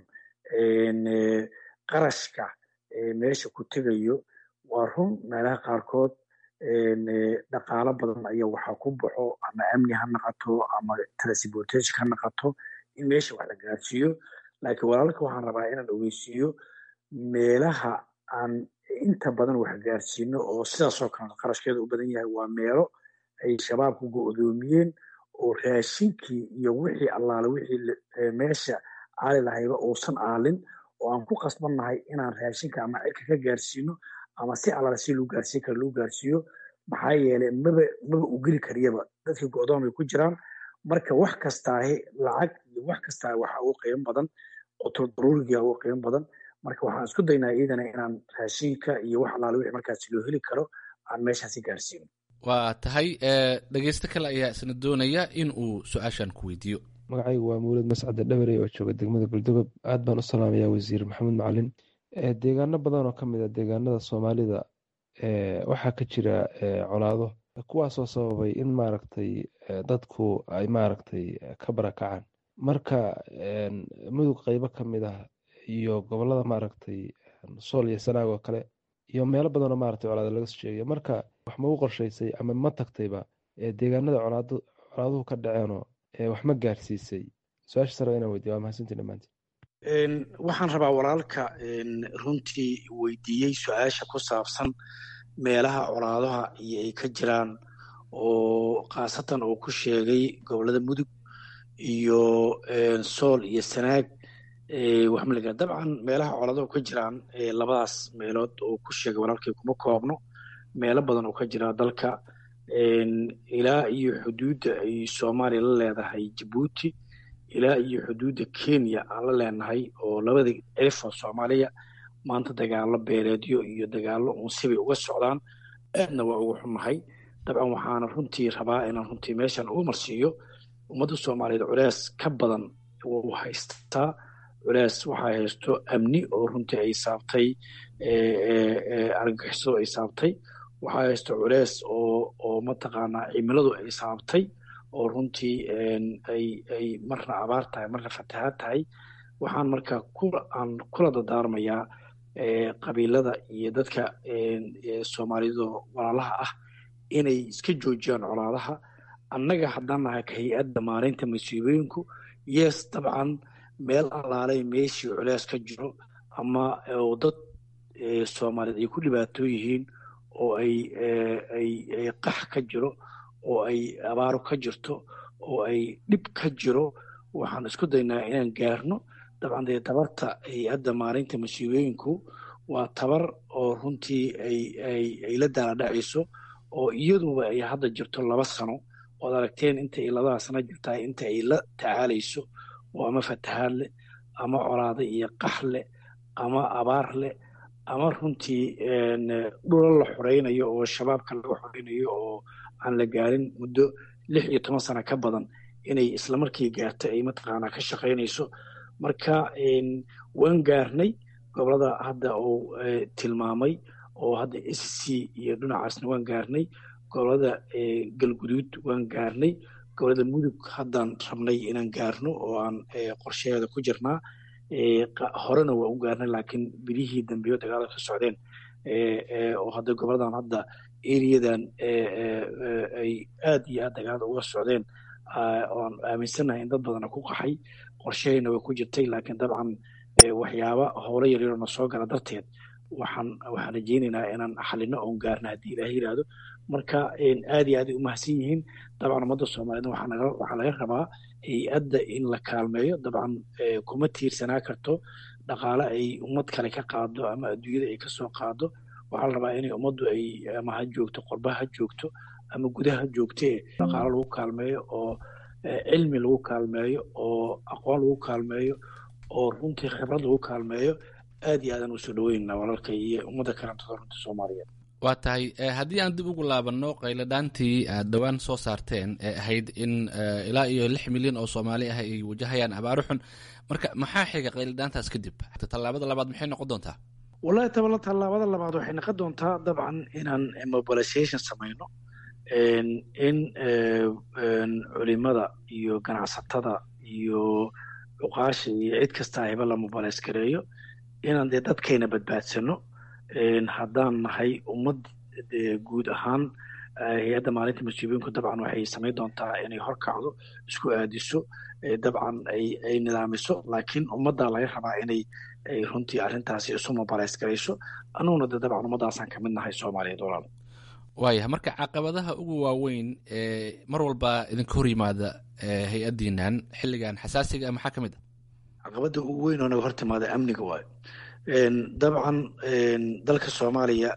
qarashka meesha ku tegayo waa run meelaha qaarkood dhaqaalo badan ayaa waxaa ku baxo ama amni ha naqato ama transportation ha naqato in meesha wax la gaarsiiyo laakiin walaalka waxaan rabaa inaan ogeysiiyo meelaha aan inta badan wax gaarsiino oo sidaasoo kale qarashkeeda u badan yahay waa meelo ay shabaabku go-doomiyeen oo raashinkii iyo wixii allaale wixii meesha aali lahayba uusan aalin oo aan ku qasbannahay inaan raashinka ama cirka ka gaarsiino ama si allaale si loo gaarsiin kara loo gaarsiiyo maxaa yeelay maba maba u geli kariyaba dadkii go-doon bay ku jiraan marka wax kastaahe lacag iyo wax kastaahe waxa ugu qiimo badan qutul daruuriga ugu qiimo badan marka waxaan isku daynaa iyadana inaan raashinka iyo wax allaale wixii markaasi loo heli karo aan meeshaasi gaarsiino waa tahay dhegeysto kale ayaa isna doonaya in uu su-aashan ku weydiiyo magacaygu waa mawlid mascade dhabarey oo jooga degmada galdogob aad baan u salaamayaa wasiir maxamed macalin deegaano badan oo ka mid a deegaanada soomaalida waxaa ka jira colaado kuwaasoo sababay in maaragtay dadku ay maaragtay ka barakacaan marka mudug qeybo ka mid ah iyo gobolada maaragtay sool iyo sanaag oo kale iyo meelo badanoo maaragtay colaado laga soo sheegaya marka wax ma u qorshaysay ama ma tagtayba deegaanada colaaduhu ka dhaceenoo wax ma gaarsiisay su-aasha sare inaan weydiya waa mahadsantii dhammaantiin waxaan rabaa walaalka runtii weydiiyey su-aasha ku saabsan meelaha colaadaha iyo ay ka jiraan oo khaasatan uu ku sheegay gobolada mudug iyo sool iyo sanaag waxmaliga dabcan meelaha colaadahu ka jiraan labadaas meelood oo ku sheegay walaalkay kuma koobno meelo badan oo ka jira dalka ilaa iyo xuduudda ay soomaaliya la leedahay jabuuti ilaa iyo xuduudda kenya aan la leenahay oo labada cirifoo soomaaliya maanta dagaalo beeleedyo iyo dagaalo unsibay uga socdaan aadna waa uga xunnahay dabcan waxaana runtii rabaa inaan runtii meeshan uga marsiiyo ummadda soomaaliyeed culees ka badan wuu haystaa culees waxaa haysto amni oo runtii ay saabtay argagixisadu ay saabtay waxaa haysto culees oo oo mataqaanaa cimiladu ay saabtay oo runtii ay ay marna abaar tahay marna fatahaad tahay waxaan marka ku aan kula dadaarmayaa qabiilada iyo dadka soomaalidu walaalaha ah inay iska joojiyaan colaadaha annaga haddaan nahay ka hay-adda maalinta masiibooyinku yes dabcan meel allaalay meeshii culeys ka jiro ama oo dad soomaaliyeed ay ku dhibaatoo yihiin oo ay ay ay qax ka jiro oo ay abaaro ka jirto oo ay dhib ka jiro waxaan isku daynaa inaan gaarno dabcan dee tabarta hay-adda maalinta masiibooyinku waa tabar oo runtii ay ay ay la daaladhacayso oo iyaduba ay hadda jirto laba sano ood aragteen inta ay labada sano jirtaa inta ay la tacaalayso oo ama fatahaad leh ama colaado iyo qax leh ama abaar leh ama runtii dhula la xoreynayo oo shabaabka laga xoreynayo oo aan la gaarin muddo lix iyo toban sano ka badan inay islamarkii gaarto ay mataqaanaa ka shaqaynayso marka waan gaarnay gobolada hadda uu tilmaamay oo hadda s c iyo dhinacaasna waan gaarnay gobolada galguduud waan gaarnay gobolada mudug haddaan rabnay inaan gaarno oo aan qorshaheeda ku jirnaa horena waa u gaarnay laakiin bilihii dambeyo dagaalada ka socdeen oo hadda goboladan hadda eriyadan ay aad iyo aad dagaalada uga socdeen oan aaminsannahay in dad badana ku qaxay qorshahayna way ku jirtay laakiin dabcan waxyaaba howlo yaryaroo na soo gala darteed waxaan waxaan rajeynaynaa inaan xalino oon gaarna haddii ilaah yidhaahdo marka aad iyo aad ay umahadsan yihiin dabcan ummadda soomaaliyeed waxaa laga rabaa hay-adda in la kaalmeeyo dabcan kuma tiirsanaa karto dhaqaale ay ummad kale ka qaado ama adduunyada ay kasoo qaado waxaa la rabaa inay ummaddu ay ama ha joogto qorbaha ha joogto ama gudaha ha joogtee dhaqaalo lagu kaalmeeyo oo cilmi lagu kaalmeeyo oo aqoon lagu kaalmeeyo oo runtii khibrad lagu kaalmeeyo aad iyo aadaan usoo dhaweynana walaalka iyo ummadda kalantada runta soomaaliyeed waa tahay haddii aan dib ugu laabanno qayladhaantii aad dhowaan soo saarteen ee ahayd in ilaa iyo lix milyan oo soomaali ah ay wajahayaan abaaro xun marka maxaa xiga qayladhaantaas kadib tallaabada labaad maxay noqon doontaa wallahi tabala tallaabada labaad waxay noqon doontaa dabcan inaan mobilization samayno in culimada iyo ganacsatada iyo cuqaasha iyo cid kasta ayba la mobilize gareeyo inaan dee dadkayna badbaadsano haddaan nahay ummad guud ahaan hay-adda maalinta masiibooyinku dabcan waxay samayn doontaa inay horkacdo isku aadiso dabcan ay nidaamiso laakiin ummaddaa laga rabaa inay runtii arrintaasi isu mobilize garayso annuguna de dabcan ummaddaasaan kamid nahay soomaaliyeed walaal waayahay marka caqabadaha ugu waaweyn ee mar walba idinka hor yimaada hay-addiinan xilligan xasaasiga maxaa ka mid a caqabadda ugu weyn oo naga hor timaada amniga waayo dabcan dalka soomaaliya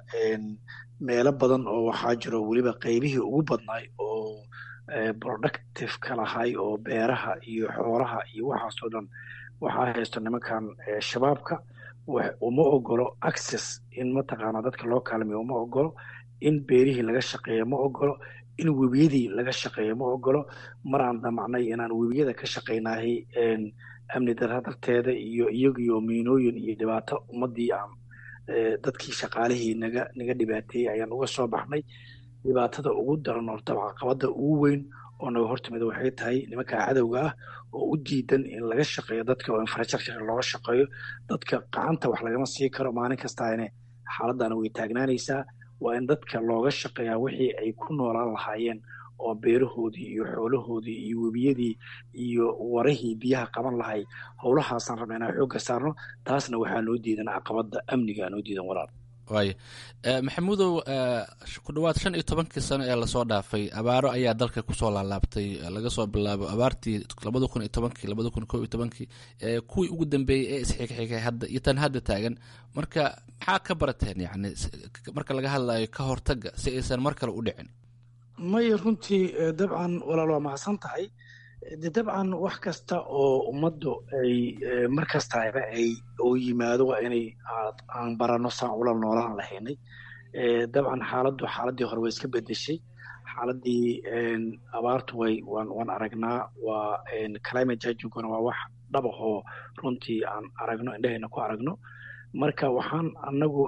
meelo badan oo waxaa jiro weliba qeybihii ugu badnaay oo productive ka lahay oo beeraha iyo xoolaha iyo waxaasoo dhan waxaa haysto nimankan shabaabka uma ogolo access in mataqaana dadka loo kaalmeyo uma ogolo in beerihii laga shaqeeyo ma ogolo in webiyadii laga shaqeeyo ma ogolo mar aan damacnay inaan webiyada ka shaqaynahay amni dara darteeda iyo iyagiyo miinooyin iyo dhibaato ummadii aan dadkii shaqaalihii naga naga dhibaateeyey ayaan uga soo baxnay dhibaatada ugu daran oo dabca qabada ugu weyn oo naga hortimida waxay tahay nimanka cadowga ah oo u diidan in laga shaqeeyo dadka oo infrastructure looga shaqeeyo dadka gacanta wax lagama sii karo maalin kastaane xaaladana way taagnaanaysaa waa in dadka looga shaqeeyaa wixii ay ku noolaan lahaayeen oo beerahoodii iyo xoolahoodii iyo webiyadii iyo warahii biyaha qaban lahay howlahaasaan rabna inaan xoogga saarno taasna waxaa noo diidan caqabada amniga noo diidan walaal waaya maxamuudow ku dhowaad shan iyo tobankii sano ee lasoo dhaafay abaaro ayaa dalka kusoo laalaabtay laga soo bilaabo abaartii labada kun iyo tobankii labada kun kow iyo tobankii kuwii ugu dambeeyey ee isxigxigay hadda iyo tan hadda taagan marka maxaa ka barateen yani marka laga hadlayo ka hortaga si aysan mar kale u dhicin maya runtii dabcan walaal waa mahadsan tahay de dabcan wax kasta oo ummaddu ay mar kastaba ay oo yimaado waa inay aan barano saan ula noolaan lahaynay dabcan xaaladdu xaaladii hore way iska bedeshay xaaladii abaartu way waan waan aragnaa waa climate judginguna waa wax dhabahoo runtii aan aragno indhahayna ku aragno marka waxaan anagu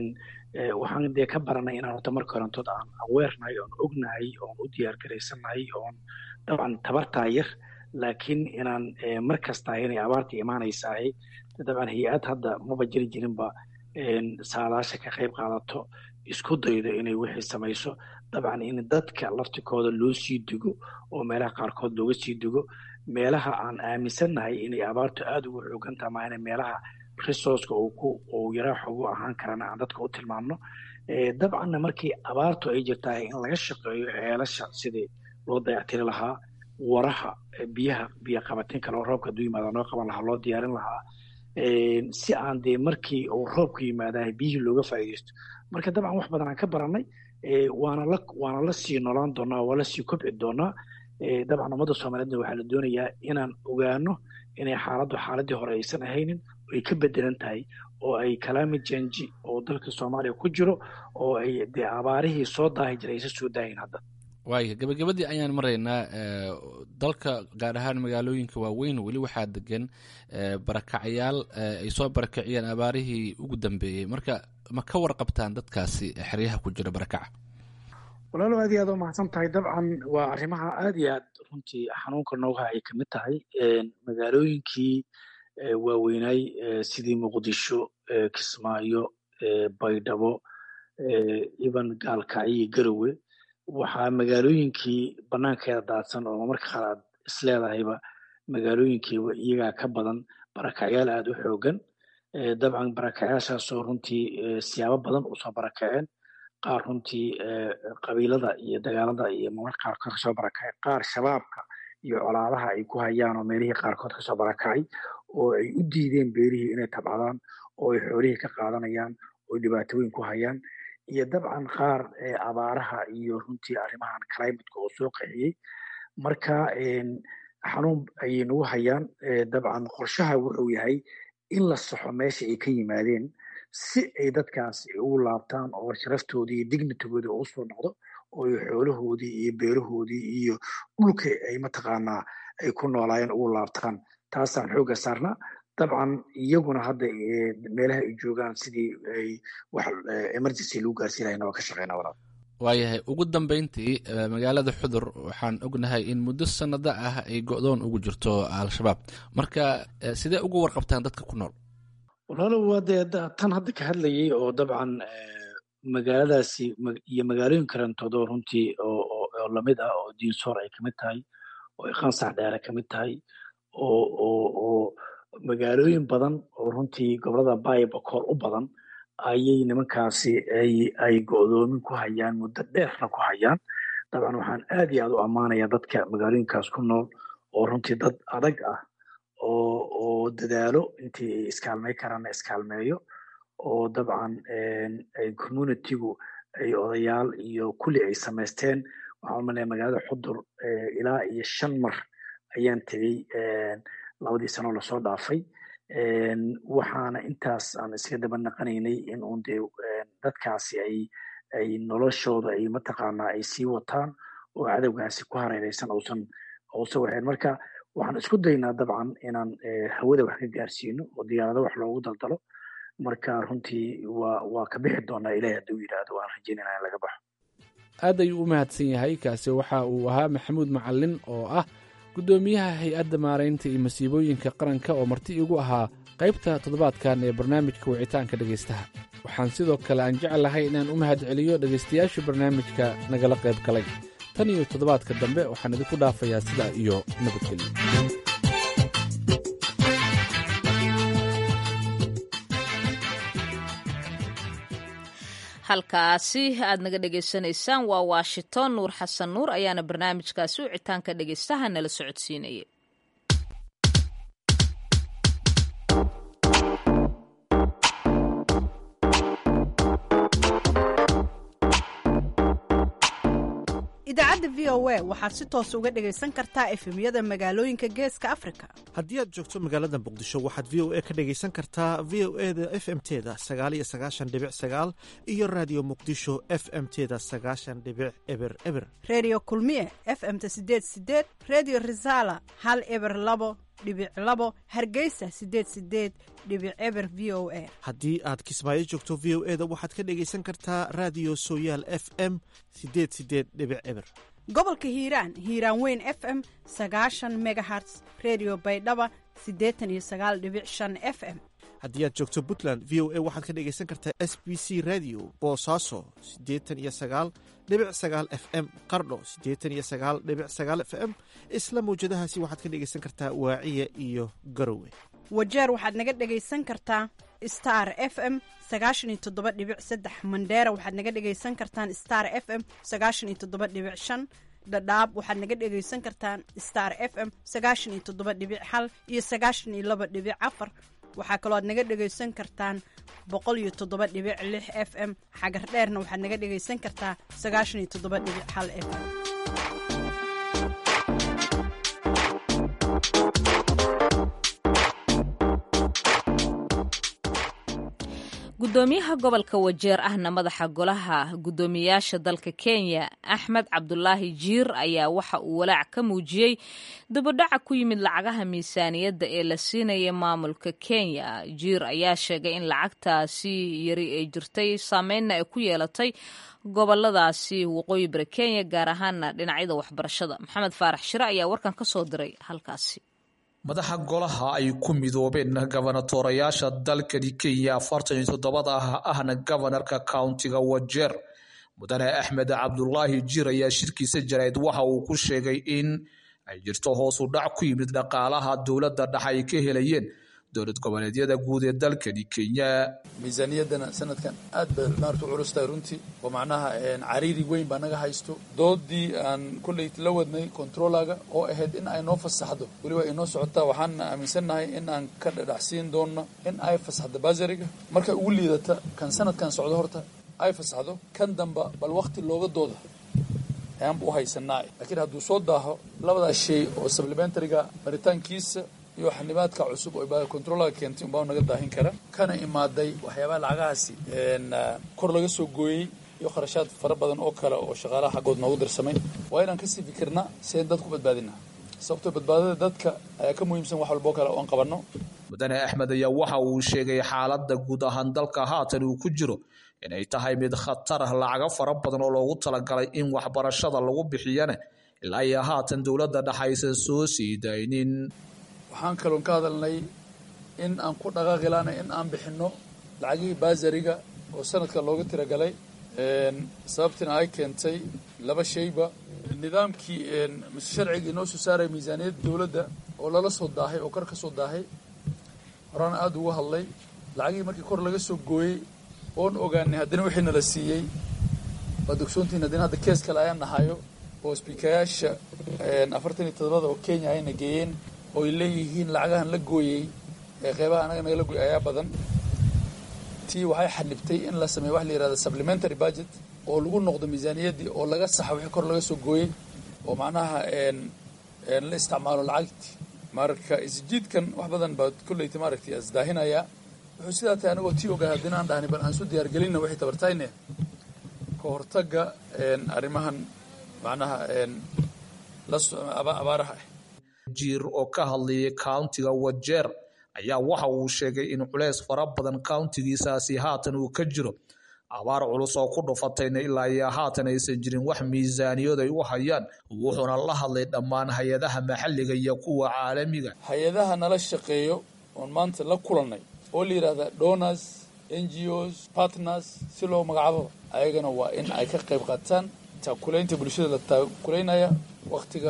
waxaan dee ka baranay inaan horta marka horantood aan aweernahay oon ognahay oon u diyaar garaysannahay oon dabcan tabartaa yar laakiin inaan mar kastaa inay abaarta imaanaysahay dabcan hay-ad hadda maba jiri jirinba saadaasha ka qayb qaadato isku daydo inay wixii samayso dabcan in dadka laftikooda loo sii digo oo meelaha qaarkood looga sii digo meelaha aan aaminsannahay inay abaartu aada ugu xoogan taha maa ina meelaha resourceka uu ku uu yaraa xoogu ahaan karana aan dadka u tilmaamno dabcanna markii abaartu ay jirtahay in laga shaqeeyo ceelasha sidii loo dayactiri lahaa waraha biyaha biyo qabatin kale oo roobka hadduu yimaada noo qaban lahaa loo diyaarin lahaa si aan dee markii uu roobku yimaadahay biyihii looga faa'iidaysto marka dabcan wax badan aan ka baranay waana la waana la sii noolaan doonaa waa la sii kobci doonaa dabcan ummadda soomaaliyeedna waxaa la doonayaa inaan ogaano inay xaaladdu xaaladii hore aysan ahaynin ay ka bedelan tahay oo ay climate change oo dalka soomaaliya ku jiro oo ay dee abaarihii soo daahi jiray aysan soo daahin hadda waaya gabagabadii ayaan maraynaa dalka gaar ahaan magaalooyinka waaweyn weli waxaa degan barakacyaal ay soo barakiciyeen abaarihii ugu dambeeyey marka ma ka warqabtaan dadkaasi xeryaha ku jira barakaca walaalo aad iyo aad u mahadsan tahay dabcan waa arrimaha aad iyo aad runtii xanuunka nooga ay kamid tahay magaalooyinkii waaweynaay sidii muqdisho kismaayo baydhabo iban gaalkacyo garowe waxaa magaalooyinkii banaankeeda daadsan oo marka qaar aad isleedahayba magaalooyinkiiba iyagaa ka badan barakacyaal aada u xoogan dabcan barakacyaashaasoo runtii siyaabo badan usoo barakaceen qaar runtii qabiilada iyo dagaalada iyo marmarka qaarkood kasoo barakacay qaar shabaabka iyo colaadaha ay ku hayaan oo meelihii qaarkood kasoo barakacay oo ay u diideen beerihii inay tabcadaan oo ay xoolihii ka qaadanayaan oo dhibaatooyin ku hayaan iyo dabcan qaar abaaraha iyo runtii arrimahan climateka oo soo qixiyey marka xanuun ayay nagu hayaan dabcan qorshaha wuxuu yahay in la saxo meesha ay ka yimaadeen si ay dadkaas ugu laabtaan oo sharaftoodii iyo dignitigooda u soo noqdo oo ay xoolahoodii iyo beerahoodii iyo dhulka ay mataqaanaa ay ku noolaayeen ugu laabtaan taasaan xoogga saarnaa dabcan iyaguna hadda meelaha ay joogaan sidii ay wax emergency lagu gaarsiin lahayna waa ka shaqeynaa walaal waayahay ugu dambeyntii magaalada xudur waxaan ognahay in muddo sanado ah ay go-doon ugu jirto al-shabaab marka sidee ugu warqabtaan dadka ku nool walaalo waa dee tan hadda ka hadlayay oo dabcan magaaladaasi iyo magaalooyin karantoodoo runtii oo lamid ah oo diinsoor ay kamid tahay oo qansax dheere kamid tahay oo oo oo magaalooyin badan oo runtii gobolada baibakoor u badan ayay nimankaasi ay ay go-doomin ku hayaan muddo dheerna ku hayaan dabcan waxaan aad iyo aad u ammaanayaa dadka magaalooyinkaas ku nool oo runtii dad adag ah oo oo dadaalo intii ay iskaalmey karaanna iskaalmeeyo oo dabcan ay communitygu ay odayaal iyo kulli ay samaysteen waxaan umalaya magaalada xudur ilaa iyo shan mar ayaan tegey labadii sanoo lasoo dhaafay waxaana intaas aan iska daba naqanaynay in uun dee dadkaasi ay ay noloshooda ay mataqaanaa ay sii wataan oo cadowgaasi ku hareereysan uusan uusan waxeen marka waxaan isku daynaa dabcan inaan hawada wax ka gaarsiino oo diyaarado wax loogu daldalo marka runtii waa waa ka bixi doonaa ilahi hadduu yidhaahdo waan rajeynayna in laga baxo aad ayuu u mahadsan yahay kaasi waxa uu ahaa maxamuud macalin oo ah guddoomiyaha hay-adda maaraynta iyo masiibooyinka qaranka oo marti igu ahaa qaybta toddobaadkan ee barnaamijka wicitaanka dhegaystaha waxaan sidoo kale aan jeclahay inaan u mahad celiyo dhegaystayaasha barnaamijka nagala qayb galay tan iyo toddobaadka dambe waxaan idinku dhaafayaa sidaa iyo nabadgelyo halkaasi aad naga dhegaysanaysaan waa washington nuur xasan nuur ayaana barnaamijkaasi wicitaanka dhegaystaha nala socodsiinayay idaacadda v o a waxaad si toos uga dhegaysan kartaa efemyada magaalooyinka geeska afrika haddii aad joogto magaalada muqdisho waxaad v o a ka dhegaysan kartaa v o e da f m teda sagaaliyo sagaashan dhibic sagaal iyo raadiyo muqdisho f m teda sagaashan dhibic eber eber redio kulmiye f m-ta sideed sideed redio resala hal eber labo dhibic labo hargeysa sideed sideed dhibic eber v o a haddii aad kismaayo joogto v o e da waxaad ka dhegaysan kartaa raadiyo sooyaal f m sideed sideed dhibic eber gobolka hiiraan hiiraan weyn f m sagaashan megaherts redio baydhaba siddeetan iyo sagaal dhibic shan f m haddii aad joogto puntland v o a waxaad ka dhegaysan kartaa s b c radio boosaaso siddeetan iyo sagaal dhibic sagaal f m qardho siddeetan iyo sagaal dhibic sagaal f m isla mawjadahaasi waxaad ka dhegaysan kartaa waaciya iyo garowe wajeer waxaad naga dhegaysan kartaa star f m sagaashan iyo toddoba dhibic saddex mandheera waxaad naga dhegaysan kartaan star f m sagaashan iyo toddoba dhibic shan dhadhaab waxaad naga dhegaysan kartaan star f m sagaashan iyo toddoba dhibic hal iyo sagaashan iyo laba dhibic afar waxaa kaloo aad naga dhegaysan kartaan boqol iyo toddoba dhibic lix f m xagar dheerna waxaad naga dhegaysan kartaa sagaashan iyo toddoba dhibic hal f m gudoomiyaha gobolka wajeer ahna madaxa golaha guddoomiyayaasha dalka kenya axmed cabdulaahi jiir ayaa waxa uu walaac ka muujiyey dibadhaca ku yimid lacagaha miisaaniyadda ee la siinaya maamulka kenya jiir ayaa sheegay in lacagtaasi yari ay jirtay saameynna ay ku yeelatay goboladaasi waqooyi bari kenya gaar ahaana dhinacyada waxbarashada maxamed faarax shire ayaa warkan ka soo diray halkaasi madaxa golaha ay ku midoobeen gobonatorayaasha dalkani kenya afartan iyo toddobada ah ahna gobanarka countiga wajeer mudane axmed cabdulaahi jir ayaa shirkiisa jarayd waxa uu ku sheegay in ay jirto hoos u dhac ku yimid dhaqaalaha dowladda dhex ay ka helayeen dowlad goboleedyada guud ee dalkani kenya miisaaniyaddana sanadkan aad bay maarta u culus tahay runtii oo macnaha cariiri weyn baa naga haysto doodii aan kolley la wadnay controlaga oo ahayd in ay noo fasaxdo weliba ay noo socotaa waxaan aaminsannahay in aan ka dhadhacsiin doonno in ay fasaxdo basariga markay ugu liidata kan sanadkan socdo horta ay fasaxdo kan damba bal wakti looga dooda ayaanba u haysanaa laakiin hadduu soo daaho labadaas shay oo supplementariga maritaankiisa iyo xanibaadka cusub oo controlaga keentay unbaa naga daahin kara kana imaaday waxyaabaha lacagahaasi kor laga soo gooyey iyo kharashaad fara badan oo kale oo shaqaalaha xaggood noogu dirsamay waa inaan kasii fikirnaa si ayn dadku badbaadina sababtoo badbaadada dadka ayaa ka muhiimsan wax walboo kale oan qabanno mudane axmed ayaa waxa uu sheegay xaaladda guud ahaan dalka haatan uu ku jiro inay tahay mid khatar ah lacago fara badan oo loogu talagalay in waxbarashada lagu bixiyana ilaa iyo haatan dowladda dhex aysan soo sii daynin waxaan kaloon ka hadalnay in aan ku dhaqaaqi laana in aan bixinno lacagihii baasariga oo sanadka looga tiragalay sababtina ay keentay laba shayba nidaamkii mise sharcigii noo soo saaraya miisaaniyadda dowladda oo lala soo daahay oo kor ka soo daahay horaana aada uga hadlay lacagihii markii kor laga soo gooyey oon ogaanay haddana wixii nala siiyey waad ogsoontihin haddana hadda kees kale ayaan nahayo oo sbiikayaasha afartan iyo todobada oo kenya ayna geeyeen oo ay leeyihiin lacagahan la gooyey ee qeybaha anaga naga la gooyey ayaa badan tii waxay xanibtay in la sameeyo waxa la yihahda supplementary budget oo lagu noqdo miisaaniyaddii oo laga saxa wixii kor laga soo gooyey oo macnaha la isticmaalo lacagti marka isjiidkan wax badan baa kolleyta maaragtay isdaahinaya wuxuu sidaa tahay anagoo tii ogaa haddina aan dhahni bal aan su diyaargelinna wixii tabartayne ka hortagga arrimahan macnaha abaaraha ah jiir oo ka hadlayay countiga wajeer ayaa waxa uu sheegay in culeys fara badan countigiisaasi haatan uu ka jiro abaar culus oo ku dhufatayna ilaa iyo haatan aysan jirin wax miisaaniyood ay u hayaan wuxuuna la hadlay dhammaan hay-adaha maxalliga iyo kuwa caalamiga hay-adaha nala shaqeeyo oon maanta la kulannay oo la yidhahda donors n g os partners si loo magacaababa ayagana waa in ay ka qayb qaataan taakulaynta bulshada la taakulaynaya waktiga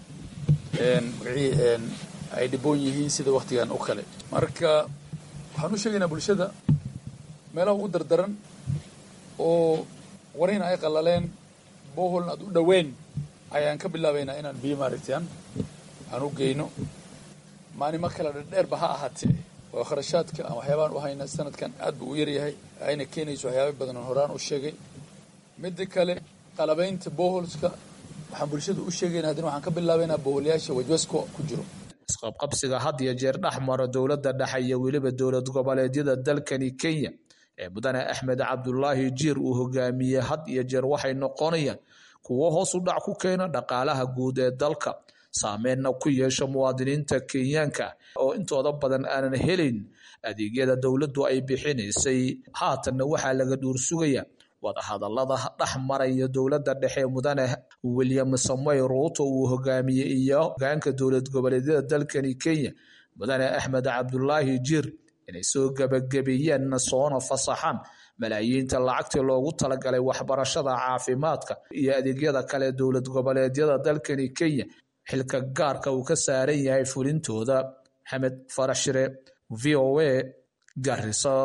wixii ay dhiboon yihiin sida waktigan oo kale marka waxaan u sheegaynaa bulshada meelaha ugu dardaran oo warina ay qallaleen boholna aad u dhoweyn ayaan ka bilaabaynaa inaan biyo maaragtaan aan u geyno maalimo kale dherdheerba ha ahaatee oo kharashaadka aan waxyaabaan u hayna sanadkan aad buu u yaryahay ayna keenayso waxyaaba badan oo horaan u sheegay midda kale qalabaynta boholska waxaan bulshada u sheegayna haddana waxaan ka bilaabaynaa boholyaasha wajwasko ku jiro isqabqabsiga had iyo jeer dhex maro dowladda dhexe iyo weliba dowlad goboleedyada dalkani kenya ee mudane axmed cabdulaahi jiir uu hogaamiyey had iyo jeer waxay noqonayaan kuwo hoos u dhac ku keena dhaqaalaha guud ee dalka saameynna ku yeesha muwaadiniinta kenyaanka oo intooda badan aanan helayn adeegyada dowladdu ay bixinaysay haatanna waxaa laga dhuur sugaya wadahadalada dhex maraya dowladda dhexe mudane william samoy ruuto uu hogaamiyey iyo hogaanka dowlad goboleedyada dalkani kenya mudane axmed cabdulaahi jiir inay soo gebagabeeyeen soona fasaxaan malaayiinta lacagtii loogu talagalay waxbarashada caafimaadka iyo adeegyada kale dowlad goboleedyada dalkani kenya xilka gaarka uu ka saaran yahay fulintooda maxamed farax shire v o a garisa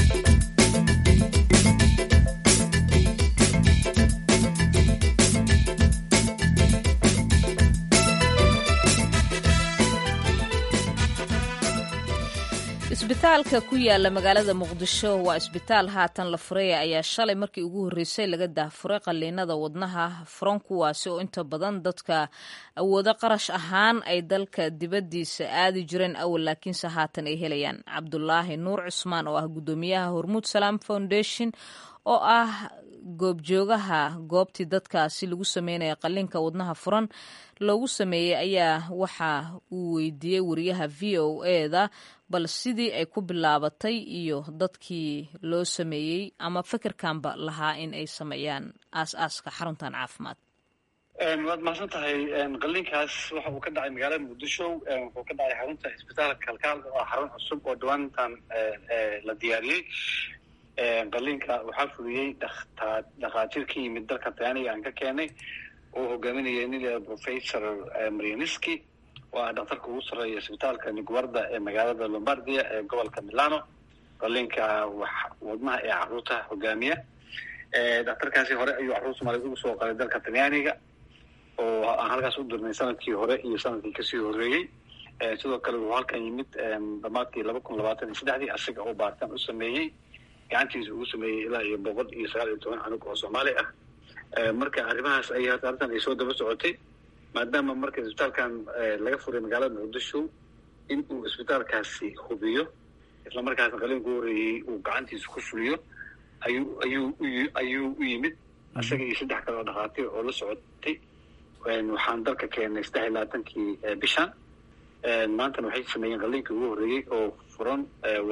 isbitaalka ku yaala magaalada muqdisho waa isbitaal haatan la furaya ayaa shalay markii ugu horreysay laga daahfuray qaliinada wadnaha furan kuwaasi oo inta badan dadka awoodo qarash ahaan ay dalka dibaddiisa aadi jireen awal laakiinse haatan ay helayaan cabdulaahi nuur cusmaan oo ah guddoomiyaha hormuud salaam foundation oo ah goobjoogaha goobtii dadkaasi lagu sameynaya qaliinka wadnaha furan loogu sameeyey ayaa waxa uu weydiiyey wariyaha v o eda bal sidii ay ku bilaabatay iyo dadkii loo sameeyey ama fikirkanba lahaa in ay sameeyaan aas-aaska xaruntan caafimaad waad mahadsan tahay qaliinkaas waxa uu ka dhacay magaalada muqdisho wuxuu ka dhacay xarunta isbitaalka kalkaal oo ah xarun cusub oo dhawaantan la diyaariyey qaliinka waxaa fuliyey dhakhaatiir ka yimid dalka talyaaniga aan ka keenay oo hogaaminaya nin professor marianiski oo ah dhakhtarka ugu sarreeya isbitaalka niguarda ee magaalada lombardia ee gobolka milano qaliinka wadnaha ee caruurta hogaamiya dhakhtarkaasi hore ayuu carruur soomaaliyed ugu soo qalay dalka talyaaniga oo aan halkaas u dirnay sanadkii hore iyo sanadkii kasii horreeyey sidoo kale wuxuu halkan yimid dhamaadkii laba kun labaatan iyo saddexdii asiga oo baaritaan u sameeyey gacantiisa ugu sameeyey ilaa iyo boqol iyo sagaal iyo toban canug oo soomaali ah marka arrimahaas ay arrintan ay soo daba socotay maadaama marka isbitaalkan laga furay magaalada muqdisho in uu isbitaalkaasi hubiyo isla markaasna qaliinku horeeyey uu gacantiisa ku fuliyo ayuu ayuu ayuu u yimid isaga iyo saddex kale oo dhakhaatiir oo la socotay waxaan dalka keenay saddex iyo labaatankii bishan maantana waxay sameeyeen qaliinkii ugu horreeyey oo furan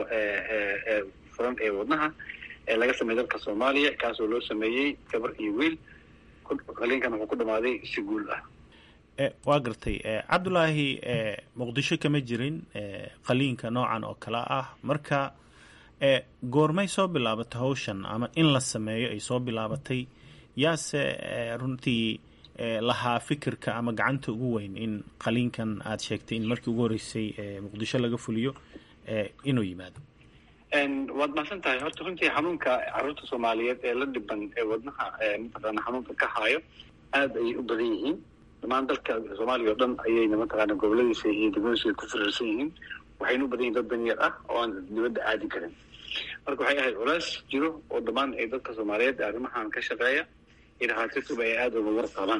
furan ee wadnaha ee laga sameeyey dalka soomaaliya kaasoo loo sameeyey gabar iyo wiil qaliinkan wuxuu ku dhamaaday si guul ah waa gartay cabdulaahi muqdisho kama jirin qaliinka noocan oo kale ah marka goormay soo bilaabatay hawshan ama in la sameeyo ay soo bilaabatay yaase runtii lahaa fikirka ama gacanta ugu weyn in qaliinkan aada sheegtay in markii ugu horreysay muqdisho laga fuliyo inuu yimaado waad mahadsan tahay horta runtii xanuunka carruurta soomaaliyeed ee la dhiban ee wadnaha mataqaana xanuunka ka haayo aada ayay u badan yihiin dhammaan dalka soomaaliya oo dhan ayayna mataqaana goboladiisa iyo degmadiisa ku firiirsan yihiin waxayna u badan yihin dad danyar ah oo aan dibadda aadi karin marka waxay ahayd culays jiro oo dhammaan ay dadka soomaaliyeed arrimahan ka shaqeeya iyo dhakhaatiirtuba ay aada uga war qabaan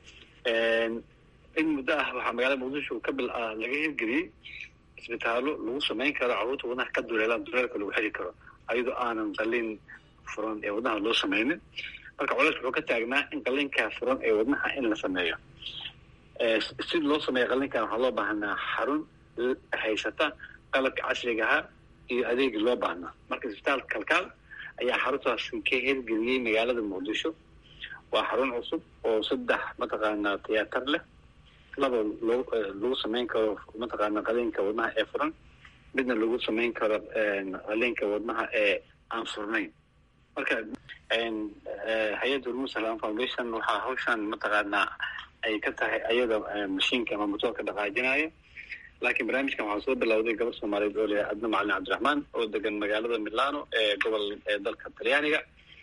in muddo ah waxaa magaalada muqdisho ka bil laga hirgeliyey isbitaallo lagu samayn karo carruurta wadnaha ka duleelaan duleelka lagu xiri karo ayadoo aanan qaliin furan ee wadnaha loo sameynin marka culays wuxuu ka taagnaa in qaliinkaa furan ee wadnaha in la sameeyo si loo sameeyo qaliinkan waxaa loo baahnaa xarun haysata qalabka casrigaha iyo adeegii loo baahnaa marka isbitaalka kalkaal ayaa xaruntaasi ka hirgeliyey magaalada muqdisho waa xarun cusub oo saddex mataqaanaa tiyaatar leh laba loo lagu samayn karo mataqaana qaliinka wadnaha ee furan midna lagu samayn karo qaliinka wadnaha ee aan furnayn marka hay-adda hormuud salam foundation waxaa hawshan mataqaanaa ay ka tahay ayada mashiinka ama motoorka dhaqaajinaya laakiin barnaamijkan waxaa soo bilowday gabar soomaaliyeed oo leeyahay adna macalin cabdiraxmaan oo degan magaalada milano ee gobol ee dalka talyaaniga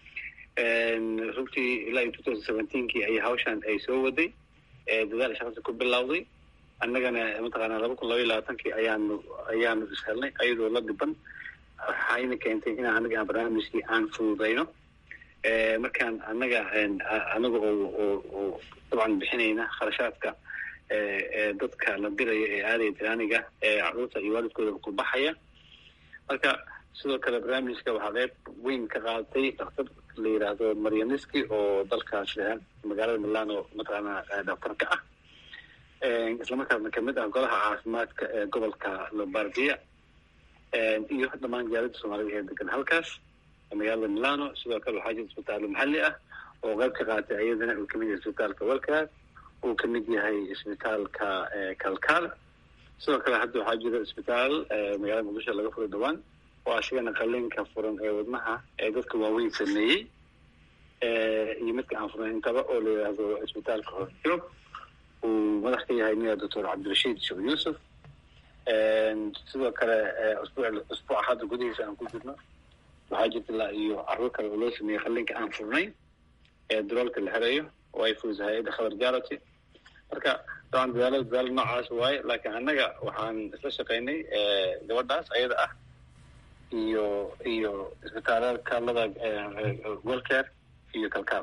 runtii ilaa iyo two thousand seventeenkii ayay hawshan ay soo waday dadaal shaqasi ku bilowday annagana mataqaana laba kun laba iyo labaatankii ayaanu ayaanu ishelnay ayadoo la dhiban waxayna keentay in anaga aan barnaamijkii aan fududayno markaan annaga anaga oo oo dabcan bixinayna kharashaadka dadka la diraya ee aadaya tiraaniga ee carruurta iyo waalidkooda ku baxaya marka sidoo kale barnaamijka waxaa qeyb weyn ka qaadatay daktar la yidhaahdo marianiski oo dalkaas magaalada milano mataqaana daktarka ah islamarkaasna kamid ah golaha caafimaadka ee gobolka lombardia iyo dhammaan jaalada soomaalida ee degan halkaas magaalada milano sidoo kale waxaa jira isbitaallo maxalli ah oo qeyb ka qaatay ayadana uu kamid yahay isbitaalka walkaas uu kamid yahay isbitaalka kalkaal sidoo kale hadda waxaa jira isbitaal magaalada muqdisho laga furay dhawaan oo asigana qaliinka furan ee wadnaha ee dadka waaweyn sameeyey iyo midka aan furnayn intaba oo la yidhaahdo isbitaalka horjoog uu madax ka yahay miya doctor cabdirashiid sheekh yuusuf sidoo kale usbuuc usbuuca hadda gudihiisa aan ku jirno waxaa jirta ilaa iyo carruur kale oo loo sameeyey qaliinka aan furnayn ee duloolka la xereeyo oo ay fulisay hay-adda khabar jarity marka dabcan dadaalada dadaalo noocaas waaye laakiin annaga waxaan isla shaqaynay gabadhaas ayada ah iyo iyo isbitaalada kaalada welcare iyo kalkaal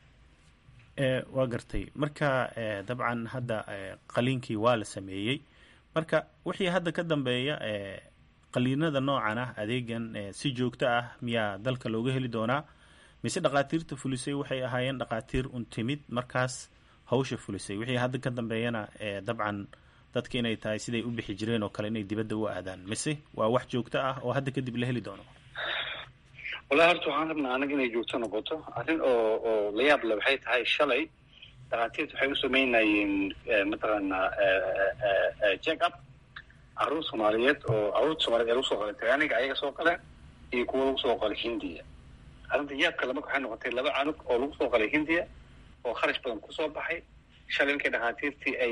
waa gartay marka dabcan hadda qaliinkii waa la sameeyey marka wixii hadda ka dambeeya qaliinada noocan ah adeegan si joogto ah miyaa dalka looga heli doonaa mise dhakhaatiirta fulisay waxay ahaayeen dhakhaatiir un timid markaas hawsha fulisay wixii hadda ka dambeeyana dabcan dadka inay tahay siday u bixi jireen oo kale inay dibadda u aadaan mise waa wax joogto ah oo hadda kadib la heli doono wallahi horta waxaan rabnaa anaga inay joogto noqoto arrin oo oo la yaab le waxay tahay shalay dhakhaatiirta waxay u sameynayeen mataqaanaa check up carruur soomaaliyeed oo carruurta soomaliyeed ee lagu soo qalay tagaaniga ayaga soo qaleen iyo kuwa lagu soo qalay hindiya arrinta yaab kale marka waxay noqotay laba canug oo lagu soo qalay hindiya oo kharash badan kusoo baxay shalay markay dhakhaatiirtii ay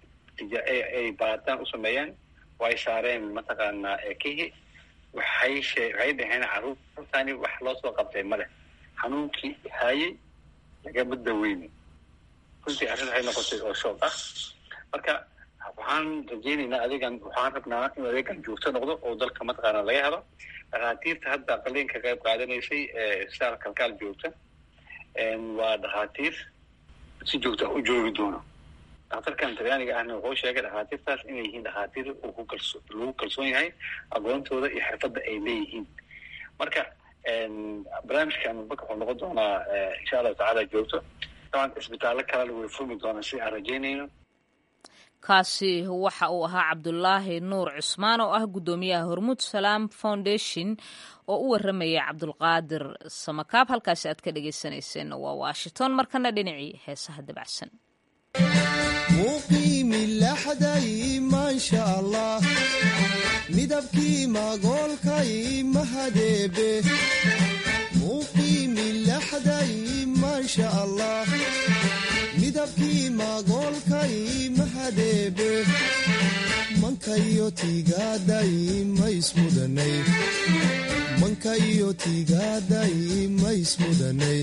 ay baaritaan u sameeyeen oo ay saareen mataqaanaa kihi waxay shee waxay dhaheen carruurtani wax loo soo qabtay male xanuunkii haayey lagama daweyni runtii arrin waxay noqotay oo shoog ah marka waxaan rajeynaynaa adeegan waxaan rabnaa inuu adeegan joogto noqdo oo dalka mataqaana laga helo dhakhaatiirta hadda qaliinka qayb qaadanaysay saar kalkaal joogta waa dhakhaatiir si joogta u joogi doono daktarkan talyaaniga ahna wuxuu sheegay dhakhaatiirtaas inay yihiin dhakhaatiir uu ku kalso lagu kalsoon yahay aqoontooda iyo xirfadda ay leeyihiin marka barnaamijkan marka wuxuu noqon doonaa insha allahu tacaala joogto daban isbitaallo kalena way furmi doonaa si aan rajeynayno kaasi waxa uu ahaa cabdulaahi nuur cusmaan oo ah guddoomiyaha hormuud salaam foundation oo u warramaya cabdulqaadir samakaab halkaasi aad ka dhagaysanayseen waa washington markana dhinacii heesaha dabacsan muqiimi laxday maasha allah midabkii magoolkay mahadeebe muqiimi laxday maasha allah midabkii magoolkay mahadeebe mankayo tiigaaday maismudanay mankayo tiigaaday maismudanay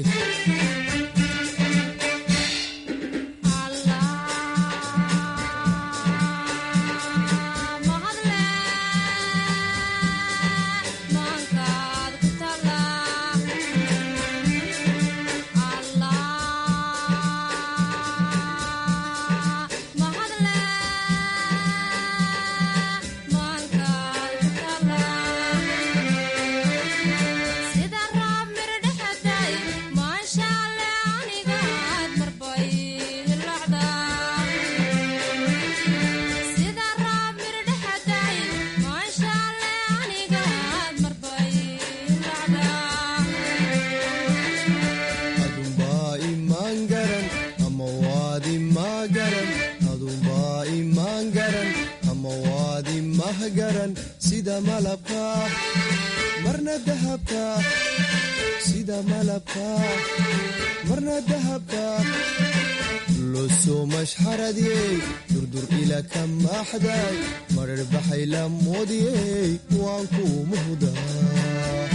sida malabka marna dahabka sida malabka marna dahabka losoo mashxaradiyey durdur ila ka maaxday marar baxay la moodiyey waan kuu muhdaa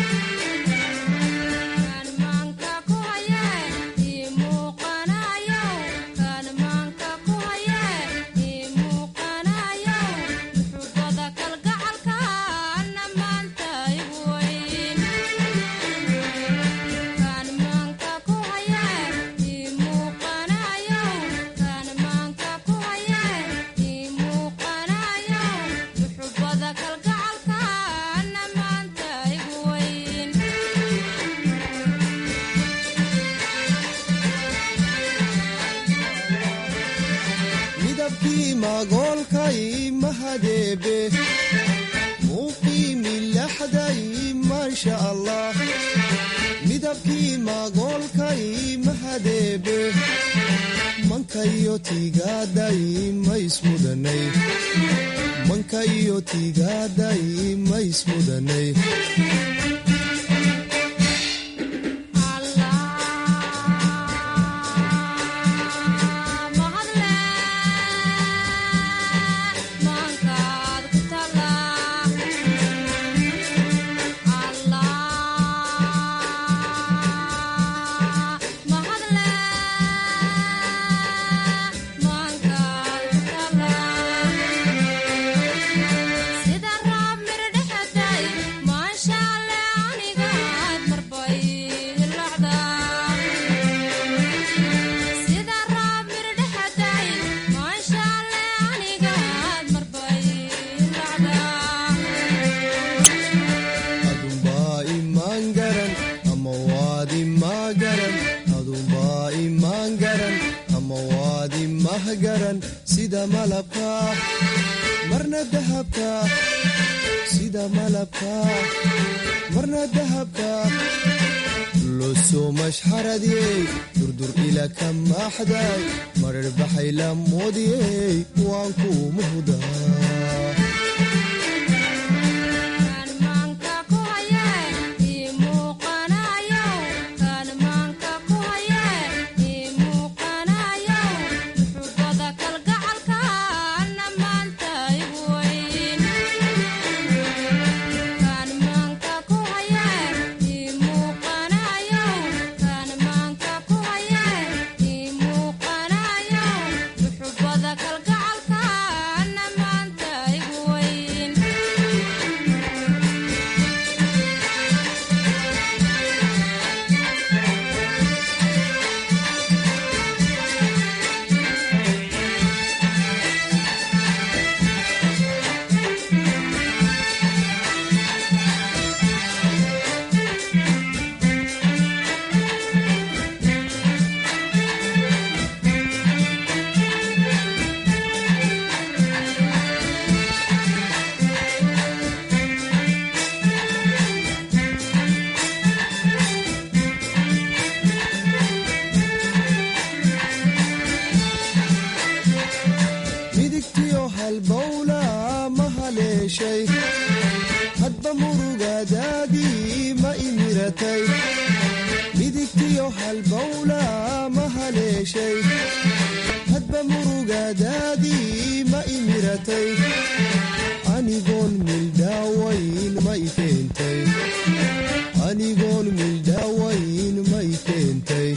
midabkii magoolkay mahadeebe muqiimi laxday maasha allah midabkii magoolkay mahadeebe manka iyo tiigaaday maismudanay manka iyo tiigaaday maismudanay adunbaa imaan garan ama waad imaa garan adunbaa imaan garan ama waad imah garan sida malabka marna dahabka sida malabka marna dahabka losoo mashxaradiyey durdur ila ka maaxday marar baxay la moodiyey waan kuu muhdaa midigtiyo halbowla ma haleeshay hadba murugadaadii ma imiratay midigtiyo halbowla ma haleeshay hadba murugadaadii ma imiratay anigoon mildhaawayn ma i keentay anigoon mildhaawayn ma i keentay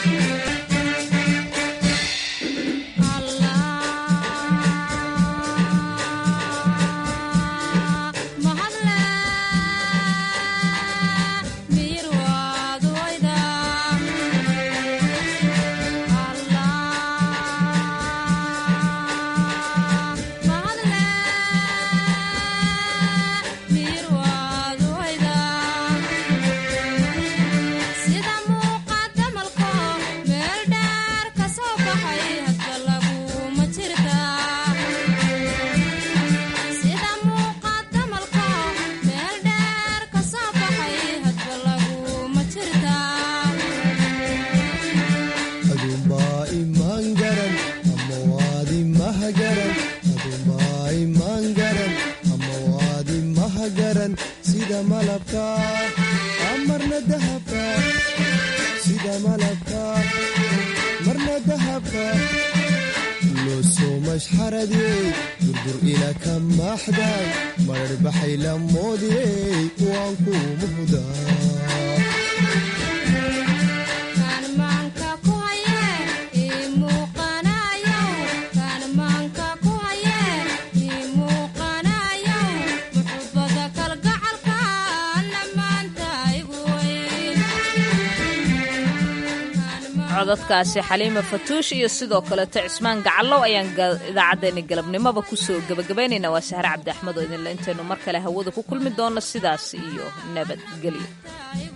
adunbaa imaan garan ama waad imah garan adunbaa imaan garan ama waad imah garan sida malabka marna dahabka sida malabka marna dahabka losoo mashxaradiyey durdur ila ka maaxday marar baxay la moodiyey waan kuu muhdaa codadkaasi xaliima fatuush iyo sidoo kaleeto cismaan gacallow ayaan idaacaddeenni galabnimoba kusoo gebagabaynaynaa waa sahre cabdi axmed oo idinle intaynu mar kale hawada ku kulmi doonno sidaas iyo nabadgelyo